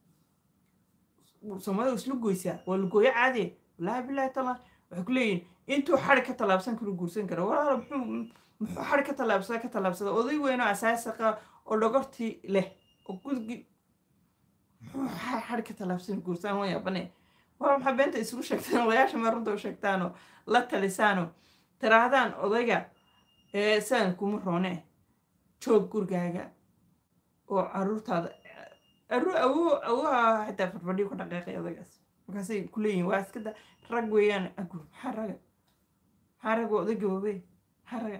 Speaker 1: soomaalida isla goysaa waa lagooyo caadiya wallaahi bilaahi taala waxay ku leeyihin intuu xari ka tallaabsan karo guursan kara walaalo muxuu muxuu xari ka tallaabsada ka tallaabsada oday weynoo asaasiqa oo dhogortii leh oo gudgi muxuu xari ka tallaabsan guursaan waa yaabane waa maxaa beenta isugu sheegtaan odayaasha ma runta u sheegtaanoo la talisaanoo tiraahdaan odayga ee sidan kuma roone joog gurigaaga oo caruurtaada awo awoha xitaa farfadhiyo ku dhaqeeqay odaygaas markaasay ku leeyihin waa iskada rag weeyaan agur maxaa raga maxaa raga oday gaboobey maxaa raga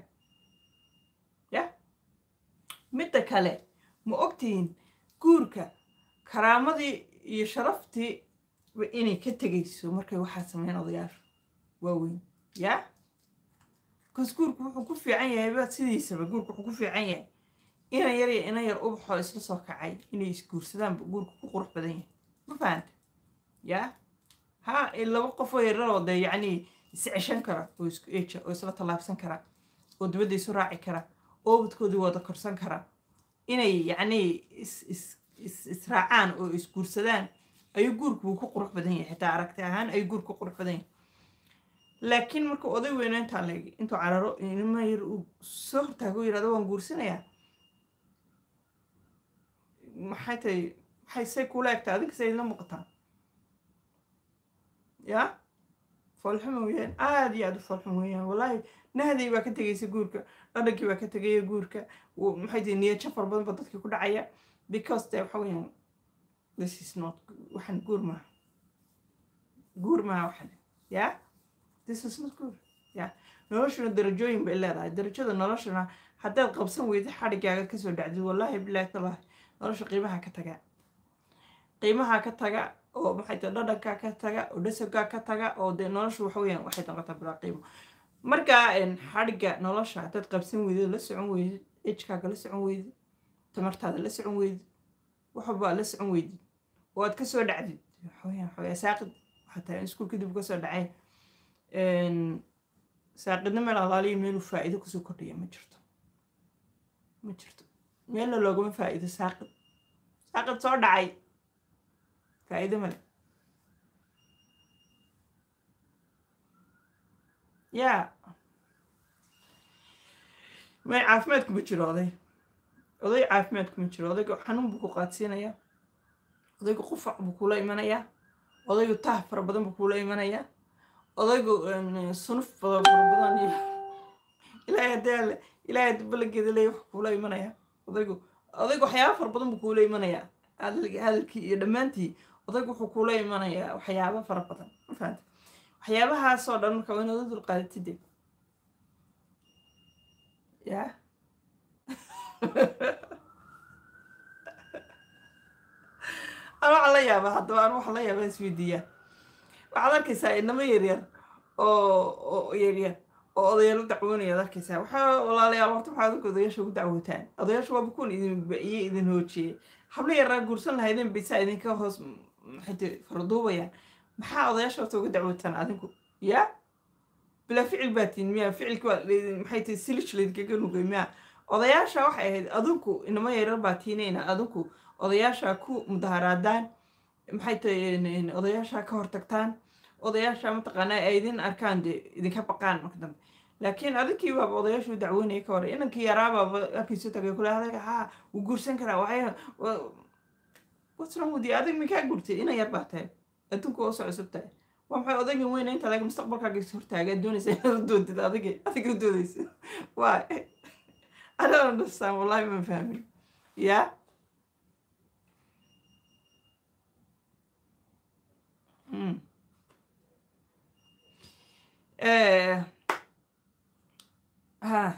Speaker 1: ya midda kale ma ogtihiin guurka karaamadii iyo sharaftii inay ka tegayso markay waxaa sameyn odayaashu waaweyn ya bakaas guurku wuxuu ku fiican yahay ba sidiisaba guurku wuxuu ku fiican yahay ina yar iyo ina yar ubaxoo isla soo kacay inay isguursadaanba guurku ku qurux badan yahay ma fahanta ya ha laba qofoo yararoo dee yacni is ceshan kara oo isku eja oo isla tallaabsan kara oo dibadda isu raaci kara oobadkoodii wada korsan karaan inay yacni is is is israacaan oo isguursadaan ayuu guurku buu ku qurux badan yahay xitaa aragti ahaan ayuu guurku ku qurux badan yahay laakiin marka oday weyne intaa leeg intuu cararo inima yar uu soo hortaago yirahdo waan guursanayaa maxay tahay maxay say kula egtaa adinka say la muuqataa ya foolxuma weeyaan aada iyo aada u foolxum weeyaan wallaahi nahday baa ka tegaysa guurka dhadhankii baa ka tegaya guurka maxay tahay niyad jafar badan ba dadkii ku dhacaya because de waxa weeyaan this is not waxaan guur maaha guur maaha waxan ya this is not good ya noloshuna darajooyin bay leedahay darajada noloshuna haddaad qabsan weyda xadhigaaga kasoo dhacdid wallaahi bilaahi talaahi nolosha qiimaha ka taga qiimaha ka taga oo maxay tahay dhadhankaa ka taga oo dhasabkaa ka taga oo dee nolosha waxa weeyaan waxay noqotaa bilaa qiimo marka xadhigga nolosha haddaad qabsan weydid la socon weydid ejkaaga la socon weydid tamartaada la socon weydid waxbaa la socon weydid oo aad kasoo dhacdid waxaweyaan waxawaya saaqid waxaa tahay iskuul kadib kasoo dhacay saaqidna meel alaaliya meeluu faa'iido kusoo kordhaya ma jirto ma jirto meelna loogama faa'iido saaqid saaqid soo dhacay faa'iido male yaa may caafimaad kuma jiro oday oday caafimaad kuma jiro odayga xanuun buu ku qaadsiinayaa odaygu qufac buu kula imanayaa odaygu taah fara badan buu kula imanayaa odaygu sunuf fara badan iyo ilaahay haddii alle ilaahay haddii balageeda leeya wax kula imanayaa odaygu odaygu waxyaaba fara badan buu kula imanayaa hadalkii iyo dhammaantii odaygu wuxuu kula imanayaa waxyaaba fara badan ma fahanta waxyaabahaasoo dhan marka waa inaad u dulqaadatide ya an waxaa la yaabaa haddaba an waxaa la yaabaa isweydiiyaa waxaad arkaysaa inamo yaryar oo oo yaryar oo odayaal u dacwoonaya ad arkaysaa waxaa walaalayaal horta waxaa adinka odayaasha ugu dacwootaan odayaasha waaba kuwan idin iyo idin hoojiyey habla yaraa guursan lahaydeen baysaa idinka hoos maxay farduubayaan maxaa odayaasha horta uga dacwootaan adinku ya bilaa ficil baa tiin miya ficilki waa maxay tahay silij laydinkaga nugay miya odayaasha waxay ahayd adinku inamo yarar baa tiinayna adinku odayaasha ku mudaharaadaan maxay tahay odayaasha ka hortagtaan odayaasha mataqaanaa ay idin arkaan dee idinka baqaan marka dambe laakiin adinkii baaba odayaashu dacweynaya ka hore inankii yaraabaaba halkiisu tagay kule adaga haa wuu guursan karaa waxay what's wrong with you adig minkaa guurtay inan yar baa tahay adduunku oo soo cusub tahay waa maxay odaygan weyna inta laga mustaqbalkaaga is hortaagaa doonaysa inaad u doontid adiga adiga u doodaysa waa I don't understand wallahi ma fahmin ya Mm. Eh, ha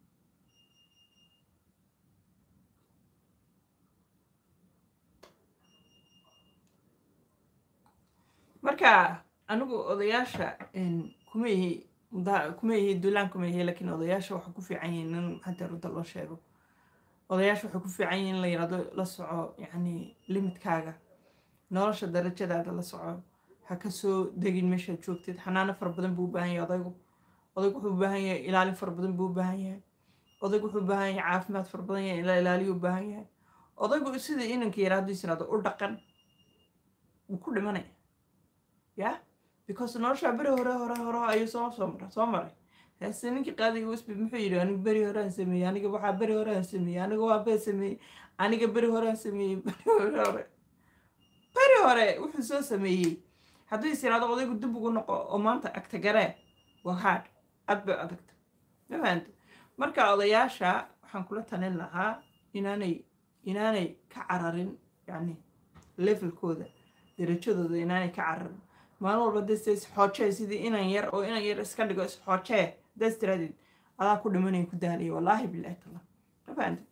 Speaker 1: marka anigu odayaasha kuma ihi muda kuma ihi dulaan kuma ihi lakiin odayaasha waxay ku fiican yihiin in hadda runta loo sheego odayaasha waxay ku fiican yihiin in la yirahdo la soco yacni limitkaaga nolosha darajadaada la soco ha ka soo degin meeshaad joogtid xanaano fara badan buu u baahan yahay odaygu odaygu wuxuu u baahan yahay ilaalin fara badan buu u baahan yahay odaygu wuxuu u baahan yahay caafimaad fara badan yahay ila ilaaliyo u baahan yahay odaygu sida inanka yara hadduu isiraado u dhaqan wuu ku dhimanaya ya because noloshaa beri hore hore hore ayuu soo soo maray soo maray hase ninkii qaadiga usbi muxuu yidhi aniga beri horean sameeyey aniga waxaa beri horean sameeyey aniga waa bee sameeyey aniga beri horean sameeyey beri hore hore beri hore wuxuu soo sameeyey hadduu is yiraahdo odaygu dib ugu noqo oo maanta agta garee waa haad aad bay adagta ma fahanta marka odayaasha waxaan kula talin lahaa inaanay inaanay ka cararin yani levelkooda darajadooda inaanay ka cararin maalin walba dasta isxoojee sidii inan yar oo inan yar iska dhigo isxoojee daas tiraadid adaa ku dhimanaya ku daalaya wallaahi bilahi tala ma fahanta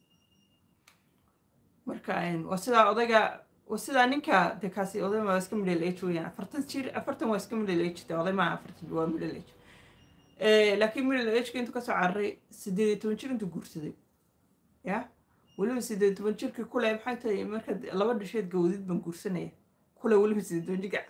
Speaker 1: marka waa sidaa odayga waa sidaa ninka de kaasi oday waa iska middle age weeyaan afartan jir afartan waa iska middle age de oday maa afartan waa middle age laakiin middle ageka intuu kasoo cararay sideed iyo toban jir intuu guursaday ya weliba sideed iyo toban jirka kule maxay tahay markaad laba dhasheed gawdid baan guursanaya kule weliba sideed toban jirka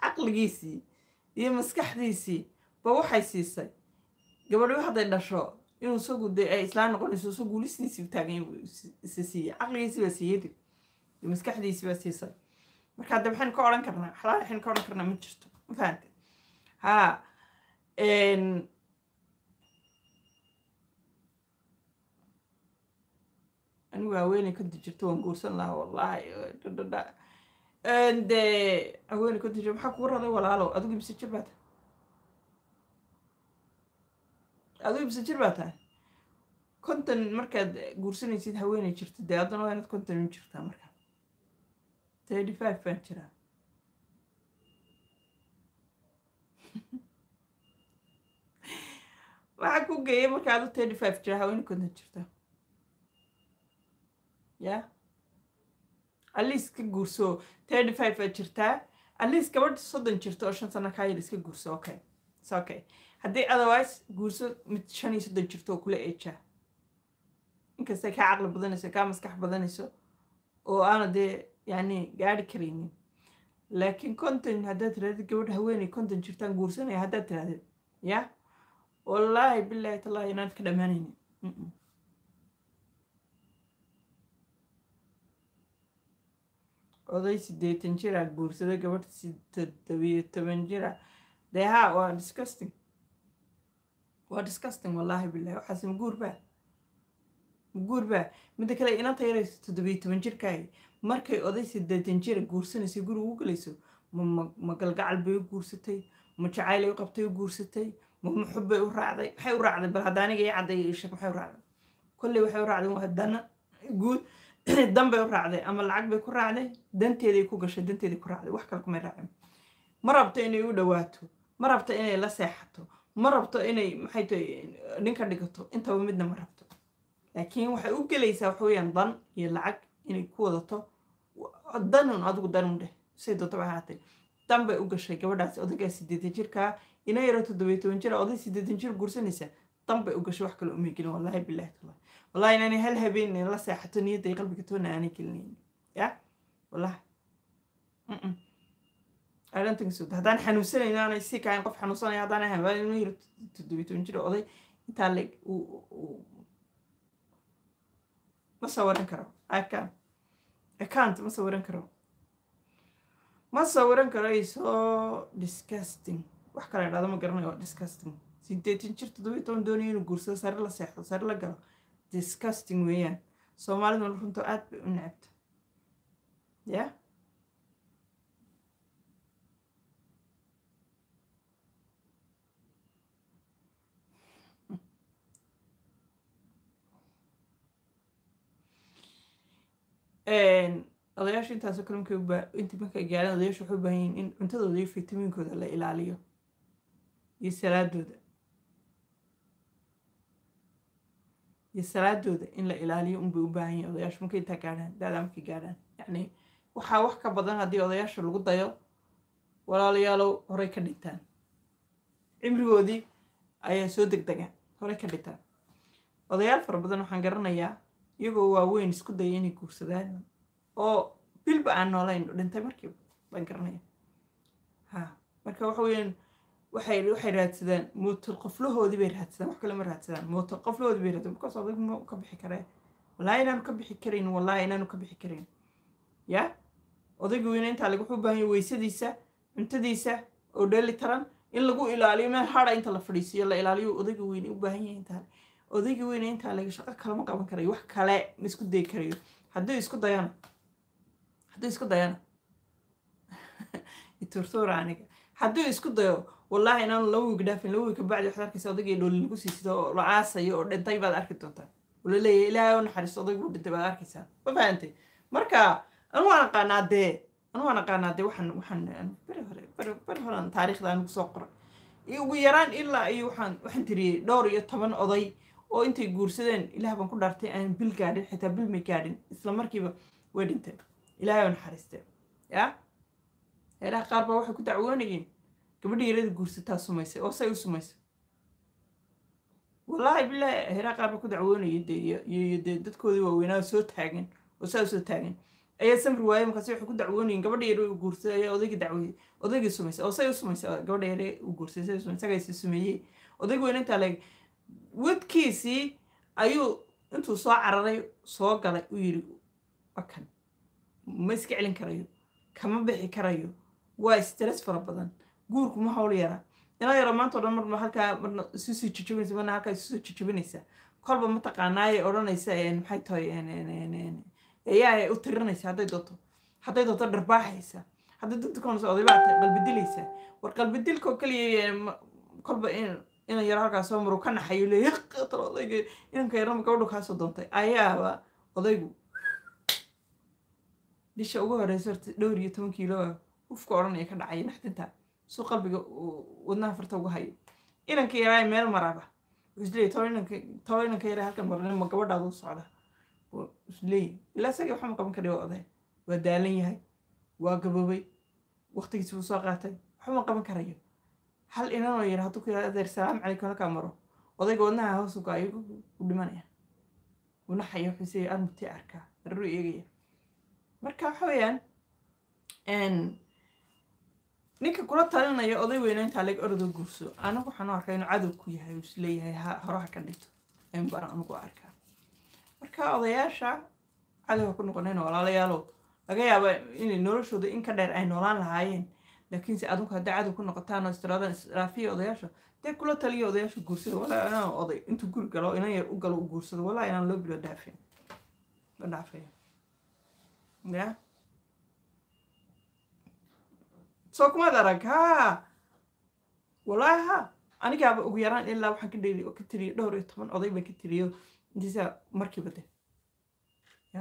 Speaker 1: caqligiisii iyo maskaxdiisii ba waxay siisay gabadho hadday dhasho inuu isagu dee ay islaan noqonayso isagu guulistiisii taagan isa siiyey caqligiisi baa siiyey dib maskaxdiisi baa siisay marka hadda maxaynu ka odhan karnaa xalaal waxaynu ka odhan karnaa ma jirto ma fahante ha anigu haweeney konti jirto waan guursan lahaa wallahi dhadhadha de haweeney konti jirto maxaa kugu raday walaalow adigu ibse jir baa tahay adigu ibse jir baa tahay konton markaad guursanaysid haweeney jirto dee haddana waa inaad konton u jirtaa markaa thirty five baan jiraa waxaa ku geeyay marka adu thirty five jira haweeney konton jirta ya aliis ka guurso thirty five baad jirtaa aliis gabadh soddon jirto oo shan sano kaa yar iska guurso okay s okay haddii otherwise guurso mid shan iyo soddon jirto oo kula eejaa inkastay kaa caqli badanayso kaa maskax badanayso oo aana dee yani gaari karaynin laakiin conton haddaad tirahdid gabadh haweeney conton jirtaan guursanaya haddaad tirahdid ya wallaahi bilaahi tallahi inaan ka dhammaanaynin oday siddeetan jira guursada gabadh toddobiyo toban jira dee ha waa disgusting waa disgusting wallaahi bilahi waxaas maguur baa maguur baa midda kale inanta yarayso toddobiyo toban jirkaahi markay oday siddeetan jira guursanayso guri ugu galayso ma ma galgacal bay u guursatay ma jacaylay u qabtay u guursatay ma muxub bay u raacday maxay u raacday bal hadda aniga ii cadday isheg maxay u raacday kolley waxay u raacday waa dana guud dan bay u raacday ama lacag bay ku raacday danteeday ku gashay danteeday ku raacday wax kale kumay raacin ma rabto inay u dhawaato ma rabto inay la seexato ma rabto inay maxay tahay ninka dhigato intaba midna ma rabto laakiin waxay u gelaysaa waxa weeyaan dan iyo lacag inay ku wadato danun adigu danun dheh say doonto ba ahaatay dan bay u gashay gabadhaasi odaygaa siddeetan jirkaa ina yaro toddobiyo toban jira oday siddeetan jir guursanaysa dan bay u gashay wax kale umay gelin wallahi bilahi tallahi wallahi inaanay hal habeen la seexato niyadday qalbiga toona aanay gelinaynin ya wallahi I don't think so haddaan xanuunsanayno aanay sii kahayn qof xanuunsanaya haddaan ahayn waa inuu yiro toddobiyo toban jir oday intaa le ma sawiran karo I can I can't ma sawiran karo ma sawiran karo is so disgusting wax kale dhahdo ma garanayo waa disgusting sideetan jir toddobiyo toban doonaya inuu guursado sare la seexdo sare la galo disgusting weeyaan soomaaliduna runta aad bay u necabta ya odayaasha intaasoo kale markay ubaa intii markay gaareen odayaasha waxay u baahan yihiin in cuntadooda iyo fitamiinkooda la ilaaliyo iyo salaadooda iyo salaadooda in la ilaaliyo unbay u baahan yihin odayaasha markay intaa gaadhaan daadaa markay gaadhaan yacni waxaa wax ka badan haddii odayaasha lagu dayo walaalayaalow horey ka dhintaan cimrigoodii ayaa soo degdegaan horey ka dhintaan odayaal fara badan waxaan garanayaa iyagoo waaweyn isku daya inay guursadaan oo bilba aan noolayn dhintay markiiba baan garanaya ha marka waxa weeyaan waxay waxay raadsadaan mootal qoflahoodii bay raadsadaan wax kale ma raadsadaan mootal qoflahoodii bay raadsadaan markaas odag ma ka bixi karee wallaahi inaanu ka bixi karayn wallaahi inaanu ka bixi karayn ya odayga weyne intaa laga wuxuu u baahan yahay weysadiisa cuntadiisa oo dheeli taran in lagu ilaaliyo meel hada inta la fadhiisiyo la ilaaliyo odayga weyne u baahan yahay intaa odayga weyne intaa laga shaqo kalama qaban karayo wax kale ma isku dayi karayo hadduu isku dayana hadduu isku dayana iturtuura aniga hadduu isku dayo wallaahi inaanu laba wiig dhaafin laba wiig kabacdi waxaad arkaysa odaygii dhooli lagu siisido oo la aasayo oo dhintay baad arki doontaa oo la leeyahay ilaahay u naxariisto odayguu dhintay baad arkaysaa ma fahantay marka anu waan aqaanaa dee anu waan aqaanaa dee waxaan waxaan beri hore beri beri horean taariikhda anigu soo qoray iyo ugu yaraan ilaa iyo waxaan waxaan tiriyey dhowr iyo toban oday oo intay guursadeen ilaah baan ku dhaartay aan bil gaadhin xitaa bil may gaadhin isla markiiba way dhinteen ilaahay oo naxariistee ya heelaha qaar baa waxay ku dacwoonayeen gabadhii yarada guursataa sumaysay oo say u sumaysay wallaahi bilaahi heelaha qaar baa ku dacwoonayay dee iyo dee dadkoodii waaweynaa soo taagan oo saa soo taagan ayaa samri waayey markaasi waxay ku dacwoonayeen gabadha yare u guursaday ayaa odaygii dacweyey odaygii sumaysay oo say u sumaysay gabadha yare u guursaday say u sumaysay sagaysi sumeeyey odayga weyne intaa leeg wadkiisii ayuu intuu soo cararay soo galay u yidhi wakan ma iska celin karayo kama bixi karayo waa stress fara badan guurku ma hawl yaraa inaa yaro maanta o dhan marna halkaa marna isu soo jijabinaysa marna halkaa isu soo jijabinaysa kolba mataqaanaayay odhanaysa maxay tahay ayaa u tirinaysa hadday doonto hadday doonto dharbaaxaysa hadday doonto konaysa odaybaa qalbidilaysa war qalbidilkoo keliya kolba inan yaro halkaa soo maru ka naxayo leeya qatar odayga inanka yarama gabadhu kaasoo doontay ayaaba odaygu disha ugu horeysa horta dhowr iyo toban kiilo ufka odhanaya ka dhacaya naxdinta suu qalbiga wadnaha farta ugu hayo inanka yaraa meel maraba isleey tolo inanka yaraa halkan marnin ma gabadhaada u socda isleey ilaa isaga waxaa ma qaban kara waa oday waa daalan yahay waa gaboobay waqtigiisi buu soo qaatay waxba ma qaban karayo hal inanoo yar hadduu ku yidhahdo adeer salaam calaykum halkaa maro odayga wadnaha hoos uga ayuu u dhimanaya unaxaya wuxuu isleeyahay armutii arkaa darru eegaya marka waxa weeyaan ninka kula talinaya oday weyna intaa leg orodoo guurso anigu waxaan u arkaa inuu cadow ku yahay uu isleeyahay ha horaha ka dhinto ayun baan anigu arkaa marka odayaasha cadow ha ku noqonayn walaalayaalow laga yaaba inay noloshooda in ka dheer ay noolaan lahaayeen laakiinse adinku hadday cadow ku noqotaan oo istiraadaan israafiya odayaasha dee kula taliya odayaasha guursada walaa inaan oday intuu guri galo inan yar u galo u guursado walaa inaan loo bilo dhaafin la dhaafaya ya soo kumaad arag ha walaahi ha anigaaba ugu yaraan ilaa waxaan ka dheli ka tiriyo dhowr iyo toban oday baan ka tiriyo intiisa markiiba de ya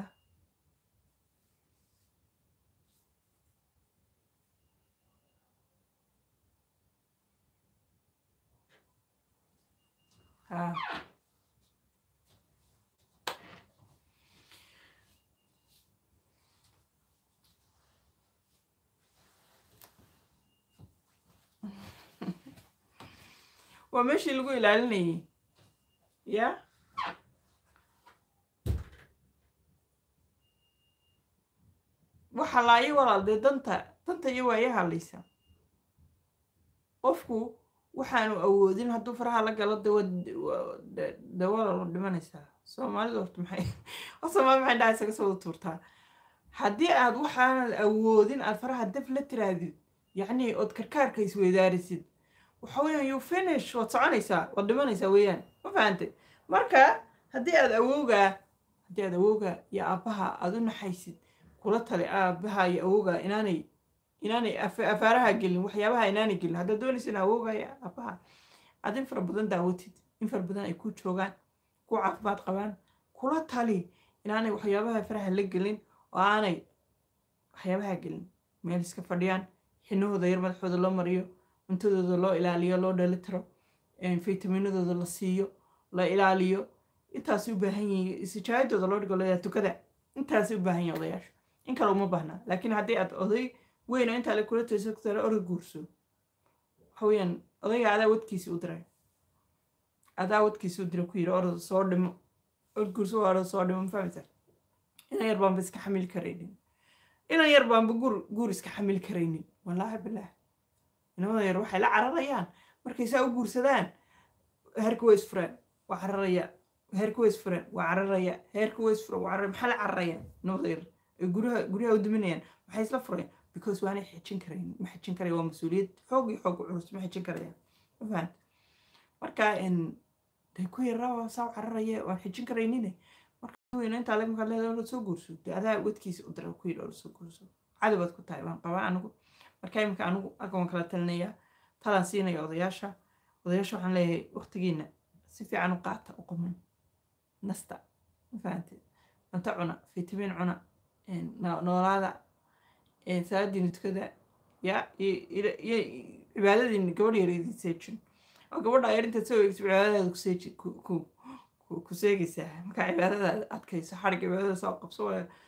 Speaker 1: ha waa meeshii lagu ilaalinayay ya waxa laayi walaal dee danta danta iyo waaya hadlaysa qofku waxaanu awoodin hadduu faraha la galo de walaal dhimanaysaa soomaalida horta maxay soomaali maxay dhaha isaga soo wada tuurtaa haddii aad waxaanad awoodin aad faraha daf la tiraadid yacni ood karkaarka isweydaarisid waxa weeyaan you finish waad soconaysaa waad dhimanaysaa weeyaan ma fahantay marka haddii aad awowgaa haddii aad awowgaa iyo aabbaha aad u naxaysid kula tali aabbaha iyo awowgaa inaanay inaanay afaaraha gelin waxyaabaha inaanay gelin haddaad doonaysa in awowgaa iyo aabbaha aad in fara badan daawatid in fara badan ay ku joogaan ku caafimaad qabaan kula tali inaanay waxyaabaha faraha la gelin oo aanay waxyaabaha gelin meel iska fadhiyaan xinahooda yar madaxooda loo mariyo cuntadooda loo ilaaliyo loo dheelitiro faytaminadooda la siiyo la ilaaliyo intaasay u baahan yihiin isijaayadooda loo dhigo leeyahay tukada intaasay u baahan yihin odayaasha in kale uma baahnaa laakiin haddii aad oday weyn oo intaa le kula tayso kutara orod guurso waxa weeyaan odayga adaa wadkiisi u diray adaa wadkiisi u diray ku yidhi orod soo dhimo orod guurso waa orod soo dhimo ma fahmaysa inan yar baanba iska xamili karaynin inan yar baanba guur guur iska xamili karaynin wallaahi bilaah inamada yar waxay la cararayaan markay saa u guursadaan heerka way isfureen waa cararaya heerka way isfureen waa cararaya heerka way isfureen waa cararaya maxaa la cararayaan inamada yar ay guryaha guryaha u duminayaan maxay isla fureen because waanay xijin karayn ma xijin karaya waa mas-uuliyad xoog iyo xoog culus ma xijin karayaan ma fahant marka day ku yaraa saa u cararaya waan xijin karaynine marka weyna intaa lag markaad leedahay orad soo guurso dee adaa wadkiisa u dira ku yidhi orad soo guurso cadowaad ku tahay waan qabaa anigu marka iminka anigu halkan waan kala talinayaa talaan siinaya odayaasha odayaasha waxaan leeyahay waqtigiina si fiican u qaata u quman nasta ma fahanteed cunto cuna fitamiin cuna noolaada salaadiina tukada ya iyo cibaadadiina gabadh yar idin seejin oo gabadha yar intaad soo eegso cibaadadaada ku seeji ku seegaysaa markaa cibaadadaada adkayso xarig cibaadada soo qabso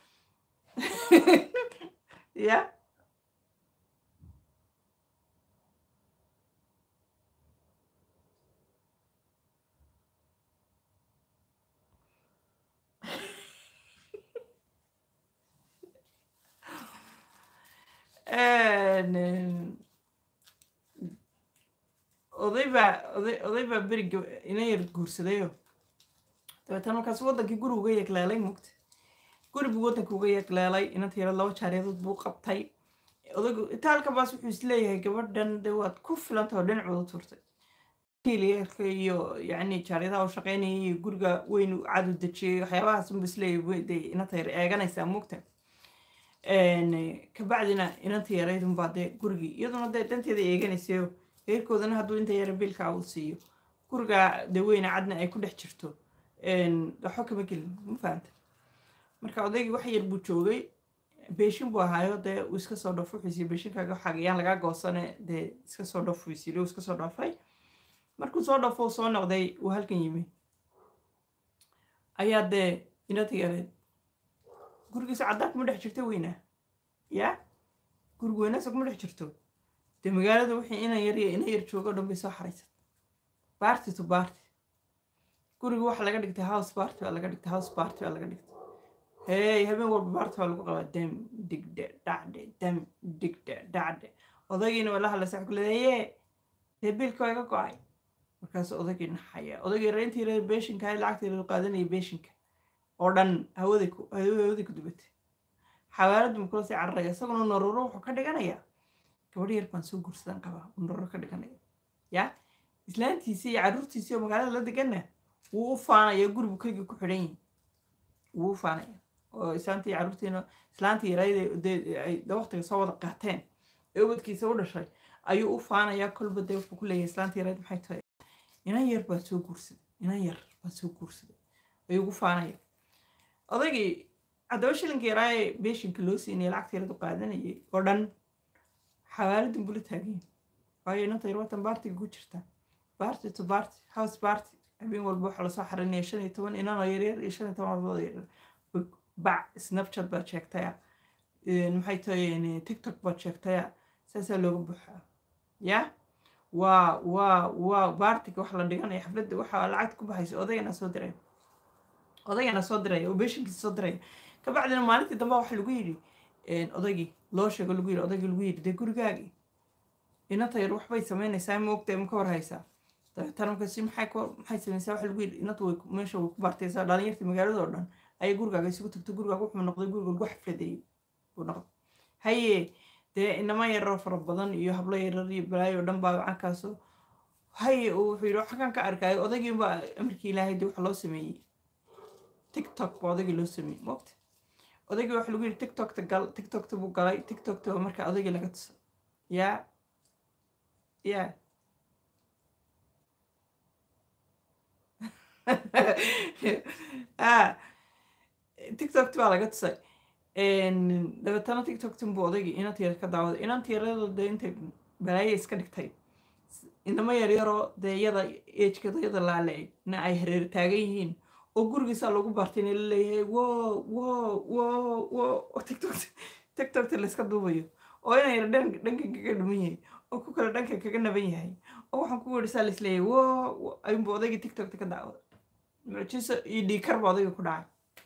Speaker 1: ya oday baa oday oday baa beriga ina yar guursadayo dabeetana markaas waddankii guri uga yeegleelay mugta guri buu waddanka uga yeegleelay inanta yara laba jaareedood buu qabtay odaygu itaalka baas wuxuu isleeyahay gabadhan de waad ku filantao dhinacooda turtay kiiliyarka iyo yacni jaaryadaha u shaqeynayay iyo guriga weyn u cadu dejiyey waxyaabahaas unba isleeyahay de inanta yar eeganaysaa mugta kabacdina inanta yaraydunbaa dee gurigii iyaduna dee danteeda eeganaysayo reerkoodana hadduu inta yara biilka uu siiyo guriga dee weyne cadna ay ku dhex jirto waxba kama gelin ma fahamta marka odaygii wax yar buu joogay beeshin buu ahaayo dee uu iska soo dhaafo wuxuusiiyo beeshinkaaga xagayaan lagaa goosane dee iska soo dhaaf wisiilo iska soo dhaafay markuu soo dhaafo uu soo noqday uu halkan yimi ayaa dee inanta yareed gurigiisa caddaan kuma dhex jirto weynaa yaa guriga weynaasa kuma dhex jirto dee magaalada wixii inan yar iyo ina yar joogo o dhan bay soo xaraysat baarti to baarti guriga waxa laga dhigtay house baarti baa laga dhigtay house baarti baa laga dhigtay hey habeen walba baarti baa lagu qabaa dam digde dhacde dam digde dhacde odaygiina waa la hadlaysa ku leedaye dee biilka waa iga go-ay markaas odaygii naxaya odaygii reyntii reer beeshinka lacagtii reer qaadanaya beeshinka oo dhan hawaday ku hawaday ku dubatay xawaaladdu ma kula sii cararaya isaguna naruro wuxuu ka dhiganayaa gabadh yar baan soo guursadan qabaa uu naruro ka dhiganaya yaa islaantiisii iyo carruurtiisii oo magaalada la deganna wuu u faanaya gurigu keligii ku xidhan yihin wuu u faanaya oo islaantii iyo carruurtiina islaantii yarayda ay waqtiga soo wada qaateen ee ubadkiisa u dhashay ayuu u faanayaa kolba dee wuxuu ku leeyahay islaantii yarayd maxay tahay inan yar baa soo guursaday inan yar baa soo guursaday ayuu ugu faanaya odaygii haddaba shilinka yaraaye beeshinka loo siinaya lacagta yaradu qaadanayay oo dhan xawaaladin bula taagayin waayo inanta yar watan baartiga ku jirta baarti to baarti house baarti habeen walba waxaa lasoo xarinaya shan iyo toban inanoo yaryar iyo shan iyo toban ardooda yaryar bac snapchat baad sheegtaya maxay tahay tiktok baad sheegtaya saasaa looga buuxaa yaa waa waa waa baartiga wax la dhiganaya xafladda waxaa lacagta ku baxaysa odaygana soo diray odaygana soo diraya oo beeshinkiisa soo diraya kabacdina maalintii dambe waxa lagu yidhi odaygii loo sheego lagu yidhi odaygii lagu yidhi dee gurigaagii inanta yar waxbay samaynaysaa ma ogtahay ma ka war haysaa dabeetana markaasi maxay maxay samaysaa waxa lagu yidhi inanta way meesha way ku baartaysaa dhalinyartii magaalada oo dhan ayay gurigaaga isugu tagto gurigaaga wuxuu noqday guriga lagu xafladeeyey buu noqday haye dee inama yaroo fara badan iyo hablo yarar iyo balaayo oo dhan baa gacankaasoo haye uu wuxuu yidhi waxaan ka arkaayo odaygii baa amarkii ilaahay dee waxa loo sameeyey tiktok baa odaygii loo sameeyey moogta odaygii waxa lagu yidhi tiktokta gal tiktokta buu galay tiktokta baa markaa odaygii laga tusay yaa yaa tiktokta baa laga tusay dabeetana tiktoktan buu odaygii inanta yar ka daawaday inanta yaradoo dee intay balaaye iska dhigtay inama yaryaroo dee yada ejkada yada laale na ay hareer taagan yihiin oo gurigiisaa lagu baartayna la leeyahay wo wo wo wo tiktokta tiktokta layska duubayo oo ina yar dhankan kaga dhuman yahay oo ku kale dhankan kaga naban yahay oo waxaan ku werisaa la isleeyahay wo ayuunba odaygii tiktokta ka daawada mucjiso iyo dhiikar baa odayga ku dhacay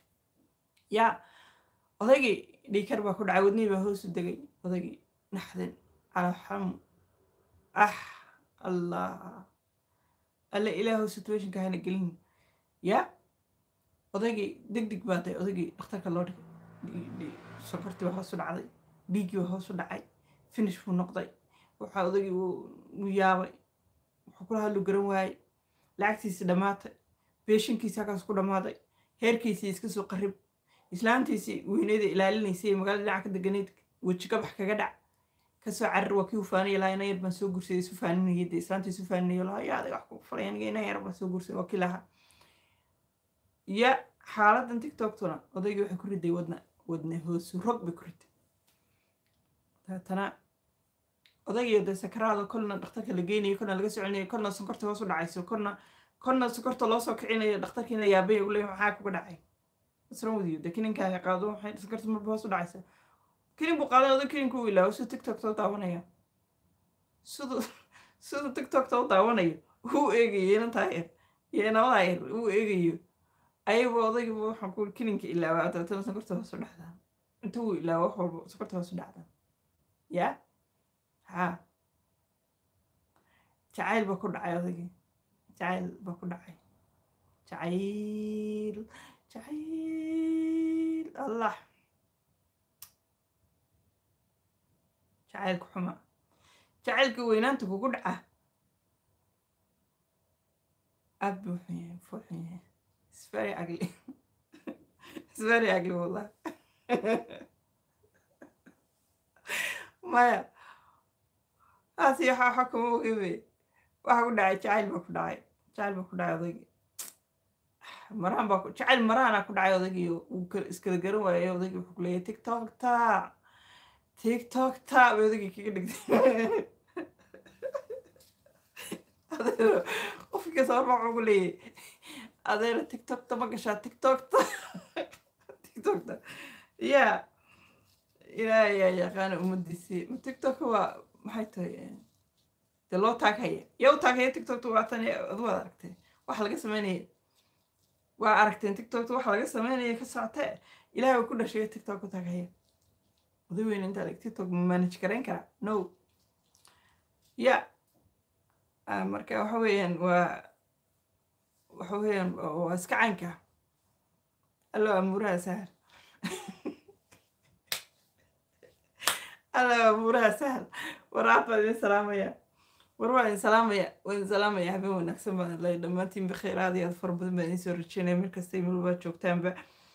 Speaker 1: yaa odaygii dhiikar baa ku dhacay wadnihii baa hoosu degay odaygii naxdin alxam ah allah alle ilaahu situationka hana gelin yaa odaygii deg deg baa day odaygii dhakhtarka loo dhigay sokortii baa hoos u dhacday dhiiggii baa hoos u dhacay finish buu noqday waxaa odaygii uu yaabay wuxuu kula hadlu garan waayey lacagtiisii dhammaatay beeshinkiisi halkaas ku dhammaaday heerkiisii iska soo qarib islaantiisii weyneyda ilaalinaysay magaalada dhinaca ka deganayd weji gabax kaga dhac kasoo carir waa kii u faanaya lahaa ina yar baan soo guursaday isu faaninayay dee islaantii isu faaninayo lahaa yaa adiga wax ku falay aniga ina yar baan soo guursaday waa kii lahaa ya xaaladan tiktoktuna odaygii waxay ku riday wadna wadne hoosu rog bay ku riday dabeetana odaygiyo dee sakaraada kolna dhakhtarka la geynayo kolna laga soconayo kolna sonkorta hoos u dhacayso kolna kolna sonkorta loo soo kicinayo dhakhtarkiina yaabay uu leeyahay maxaa kuga dhacay what's wrong with you dee kininkaaga qaado waxay sonkorta marba hoos u dhacaysa kinin buu qaaday oday kininkuu ilaawo siduu tiktokta u daawanaya siduu siduu tiktokta u daawanayo uu eegayo inantaa yar iyo inabadaa yar uu eegayo ayagu odaygiiba waxaan ku kininka ilaawaa dabeetana sonkorta hoos u dhacdaa inta uu ilaawo wax walba sonkorta hoos u dhacdaa yaa haa jacayl baa ku dhacay odagii jacayl baa ku dhacay jacayl jacayl allah jacaylka xuma jacaylka weynaanta kugu dhaca aad buu xun yahay fuu xun yahay is very ugly is very ugly wallah maya taasi waxa waxa kuma ogebe waxa ku dhacay jacayl baa ku dhacay jacayl baa ku dhacay odaygii maraan baa ku- jacayl maraana ku dhacay odaygii uu kala- iskala garan waayay odaygii wuxuu ku leeyahay tiktok ta tiktok ta bay odaygii kaga dhigtay adeero qofkii kasta warba wuxuu ku leeyahay adeero tiktok ta ma gashaa tiktok ta tiktok ta ya ilaahay yaa yaqaana ummadiisii ma tiktok waa maxay tahay dee loo taaghaya yaa u taaghaya tiktokta waa tan adu waad aragtay waxa laga sameynaya waa aragteen tiktokta waxa laga sameynaya ka socotee ilaahay uu ku dhashay tiktok u taaghaya oday weyn inta adag tiktok ma manage garayn karaa no ya Ah, marka waxa weeyaan waa waxa weeyaan waa waa iska caynka allo amuuraha sahal allo amuuraha sahal waraad baan idin salaamaya war waan idin salaamaya waan idin salaamaya habeen wanaagsan baan lay dhammaantiin bikheer aad iyo aad fara badan baan idin soo rajeynaya markasta iyo melbaad joogtaanba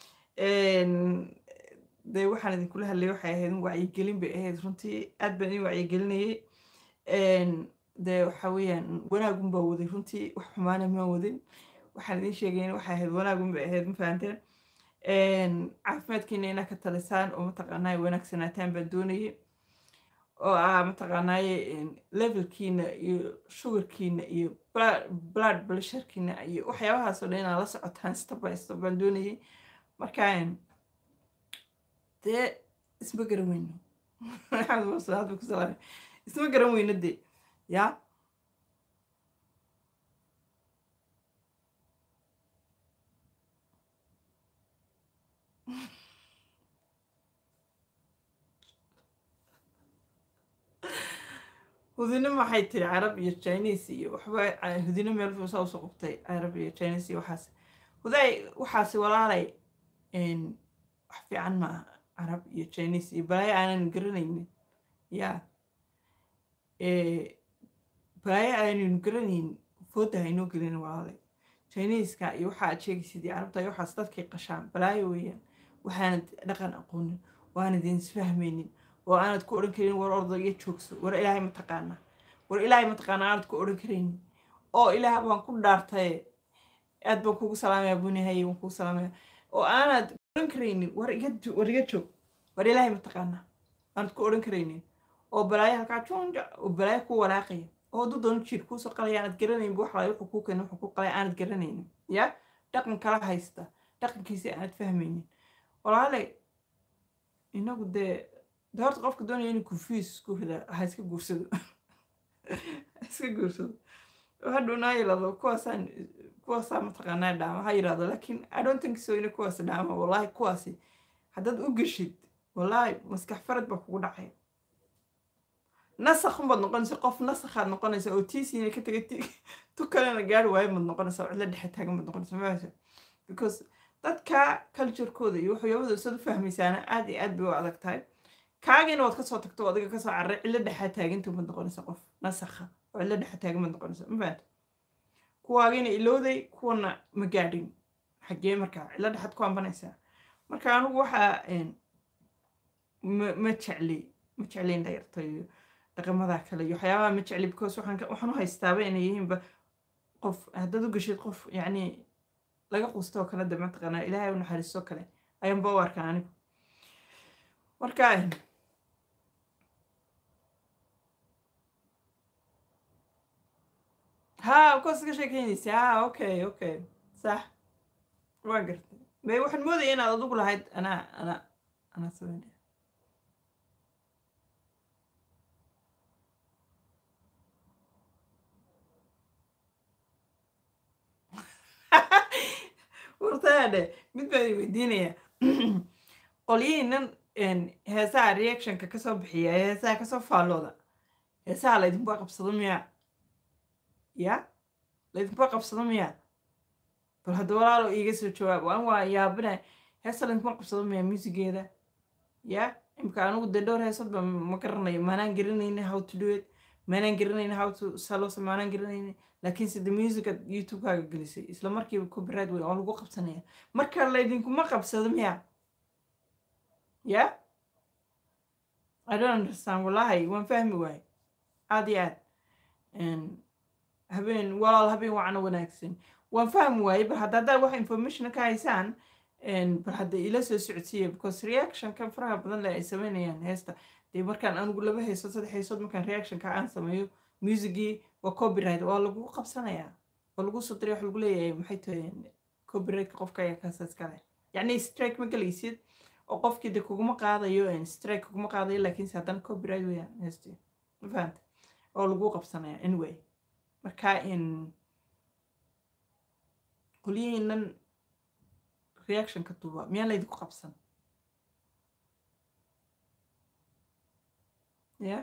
Speaker 1: dee waxaan idinkula hadlayay waxay ahayd in wacyigelin bay ahayd runtii aad baan idin wacyigelinayay dee waxa weeyaan wanaagun baa waday runtii wax xumaana maa wadin waxaan idin sheegayn waxay ahayd wanaagun bay ahayd ma fahanteen caafimaadkiina inaa ka talisaan oo mataqaanaaye wanaagsanaataan baan doonayay oo ah mataqaanaaye levelkiina iyo sugarkiina iyo bla- blood blusherkiina iyo waxyaabahaasoo dhan inaa la socotaan step by step baan doonayay marka dee isma garan weyno maxamed mursalaad bay ku salaamay isma garan weyno dee yaa hudino maxay tiri carab iyo chinese iyo waxba ah, hudino meel fuusaa usoo qabtay carab iyo chinese iyo waxaas huday waxaasi walaalay een, wax fiican ma aha carab iyo chinese iyo balaayo aanan garanaynin ya Eh, balaayo aanan garanaynin fooda haynoo gelin walaalay chineska iyo waxa aad sheegaysid iyo carabta iyo waxaas dadkay qashaan balaayo weeyaan waxaanad dhaqan aqoonin waanad isfahmaynin oo aanad ku odhan karin war ordo iyo joogso war ilaahay ma taqaanaa war ilaahay ma taqaanaa aanad ku odhan karaynin oo ilaah baan ku dhaartaye aad baan kugu salaamaya bunihaye waan kugu salaamaya oo aanad odhan karaynin war iga jo- war iga joog war ilaahay ma taqaanaa aanad ku odhan karaynin oo balaayo halkaa junja oo balaayo ku walaaqaya oo hadduu doono jir kuusoo qalaya aanad garanaynin wax laay wuxuu kuu keenay wuxuu ku qalay aanad garanaynin ya dhaqan kala haysta dhaqankiisa aanad fahmaynin walaale inagu dee de horta qofka doonaya inuu confuuse isku rida ha iska guursado ha iska guursado oo hadhowna ha yirahdo kuwaasaan kuwaasaa mataqaanaa dhaama ha yirahdo laakiin i don't think so ina kuwaas dhaama wallahi kuwaasi haddaad u geshid wallahi maskax farad baa kugu dhacay nasakh unbaad noqonaysa qof nasakhaad noqonaysa oo tiisiina ka tegay ti tu kalena gaari waayo maad noqonaysa oo cidla dhexe taagan baad noqonaysa maasa because dadka culturekooda iyo waxyaabada isaad u fahmaysaana aad iyo aad bay u adag tahay kaagiina waad kasoo tagto oo adiga kasoo carray cidlo dhexa taaginta maad noqonaysa qof nasakha oo cidlo dhexa taagan maad noqonaysa ma fahamta kuwaagiina ilowday kuwana ma gaadhin xaggee markaa cidlo dhexaad ku ambanaysaa marka anigu waxaa een, ma ma jecli ma jecli dhayarta iyo dhaqamada kale iyo waxyaabaha ma jecli because waxaan ka- waxaan u haystaaba inay yihiinba qof haddaad u geshid qof yacni laga qusto oo kale de mataqaanaa ilaahay u naxariisto kale ayaanba u arkaa anigu marka een, ها كوس ka sheekeynaysa ha okay okay sax waa gartay may waxaan moodaya inaad adigu lahayd anaa anaa anaa sameynaya wartaadhe mid baan idin weydiinaya qolyihiinan heesaha reactionka kasoo bixiya ee heesaha kasoo faallooda heesaha laydinba qabsado miyaa ya laydinkuma qabsado miya bal hadda walaalo iiga soo jawaab waan waa yaabina heesta laydinkuma qabsado miya musigeeda ya imka anigu dee dhowr heesadba ma garanayo maanaan garanayni how to do it maanaan garanayni how to salos maanaan garanayni laakiin sida musica youtube-kaaga gelisay isla markiiba copyright wey oo lagu qabsanaya marka laydinkuma qabsado miya ya i don't understand wallahi waan fahmi waaye aad iyo aad habeen walaal habeen wacna wanaagsan waan fahmi waaye bal hadda haddaa wax information ka haysaan bal hadda ila soo socodsiiya because reactionka faraha badan le ay sameynayaan heesta dee markaan anigu laba hayso saddex haysood markaan reactionka aan sameeyo musicgii waa copyright waa lagu qabsanayaa waa lagu soo diray wax lagu leeyahay maxay tahay copyrightka qofka ayaa kaasa iskale yacni strike ma galaysid oo qofkii de kuguma qaadayo strike kuguma qaadayo laakiinse haddana copyright weyaan heesti ma fahanta oo lagu qabsanaya anyway marka in qolyihiinan reactionka duuba miyaan laydinku qabsan ya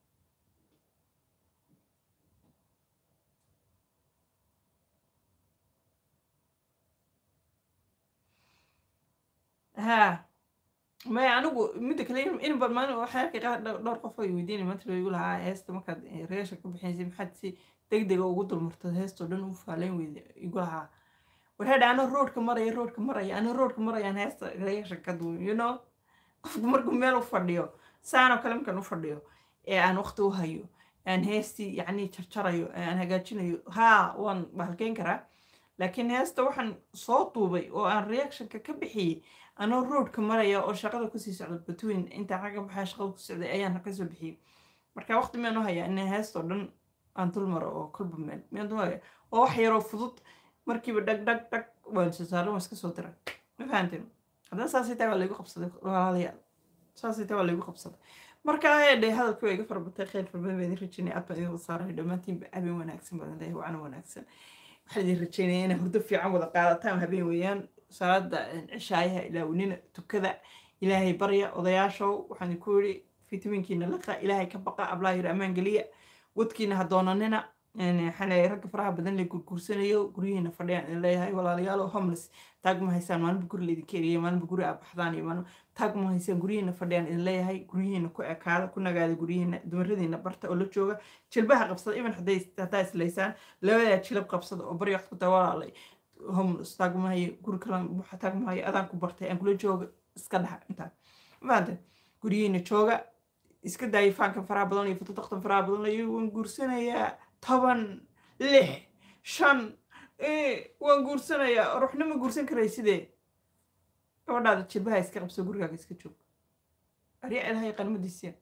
Speaker 1: ha maya anigu midda kale in bal maalin waxaan arkay qaar dhowr qof ay weydiinay maanta loo igu lahaa heesta markaad reaction ka bixinaysay maxaad si deg dega ugu dulmartad heestoo dhan u faaleyn weyda igu lahaa warhadha ana roodka maraya roodka maraya ana roodka marayaan heesta reaction ka duwan you know qofku markuu meel u fadhiyo saanoo kale markaan u fadhiyo ee aan waqti u hayo aan heestii yacni jarjarayo aan hagaajinayo haa waan bahalkeyn karaa laakiin heesta waxaan soo duubay oo aan reactionka ka bixiyey anoo roadka maraya oo shaqada kusii socda between intaan xagga baxaa shaqada ku socday ayaan kasoo bixiyey marka waqti miyaan u hayaa in heestoo dhan aan dul maro oo kolba meel miyaan dul haya waa wax yaroo fudud markiiba dhag dhag dhag waan soo saaran waan iska soo diray ma fahanteen haddana saasay tahay waa laygu qabsaday walaalayaal saasay tahay waa laygu qabsaday marka ayadhe hadalkii waa iga farabatay kheyr farbadan baan idin rajeynaya aad baan idin wasaaray dhammaantiinba habeen wanaagsan baan leeyahay wacana wanaagsan waxaan idin rajeynaya inay hurdo fiican wada qaadataan habeen weeyaan salaada cishaayaha ilaawnina tukada ilaahay barya odayaashow waxaan ku yidhi fitaminkiina laqa ilaahay ka baqa ablaa yiri ammaan geliya wadkiina ha doonanina xanay ragga faraha badan la gurguursanayo guryihiina fadhiyaan idin leeyahay walaalayaalo homeless taag ma haysaan maalinba guri laydinka eriyay maalinba guri aa baxdaan iyo maalin taag ma haysaan guryihiina fadhiyaan idin leeyahay guryihiina ku ekaada ku nagaada guryihiina dumaradiina barta oo la jooga jilbaha qabsada even haddaa islaysaan labadaa jilab qabsada oo barya wax ku dawalaalay homeless taag ma hayo guri kalan buuxa taag ma hayo adaan ku bartay aan kula jooga iska dhaxa intaa maanta guryihiina jooga iska daaya faankan faraha badan iyo fotodaqtan faraha badan iyo waan guursanayaa toban lix shan waan guursanayaa ruuxna ma guursan karay sidee gabadhaada jilbaha iska qabso gurigaaga iska joog aryaa ilahay qanmadiisiya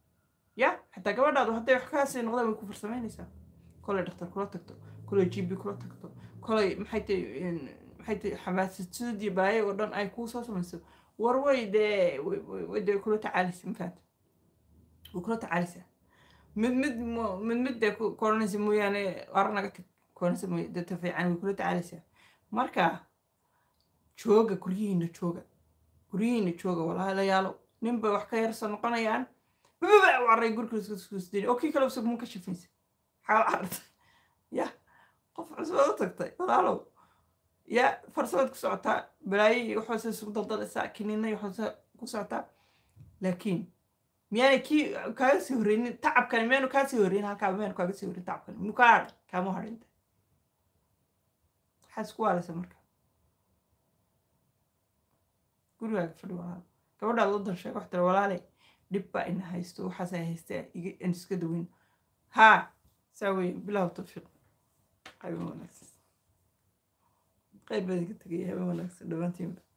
Speaker 1: ya xataa gabadhaadu hadday wax kaasii noqdaan way ku farsamaynaysaa kolay dhaktar kula tagto kolay gb kula tagto kolay maxay tay maxay tay xamaasad iyo baayo oo dhan ay kuu soo samayso war way dee way dee kula tacaalaysa mafaata way kula tacaalaysaa mid mid mid mid dee koranaysa mooyaane aranaga tag koranaysa mooy dadta fiican way kula tacaalaysaa marka jooga guryihiina jooga guryihiina jooga walaalayaalo ninbay wax ka yarsa noqonayaan bababa waray gurkiiskusdin oo kii kale usug mun ka shafaysa xaal carta ya qof cusbad u tagtay walaalow ya farsamaad ku socotaa balaayo iyo waxoose isugu daldalaysaa kiniina iyo waxoose ku socotaa laakiin miyaanay kii kaaga sii horreynin tacabkani miyaanu kaa sii horreyn halkaa miyaanu kaaga sii horreyn tacabkani muu kaa hadhay kaama hadhinta waxaad isku waalaysa marka gurigaaga fadhi walaalo gabadhaad u dan sheega wax tira walaale dhib baa ina haysto waxaasay haystaa aan iska daweyn haa saa weeye bilaw tawfiiq habeen wanaagsan qayb baad iga tegaya habeen wanaagsan dhammaantiinba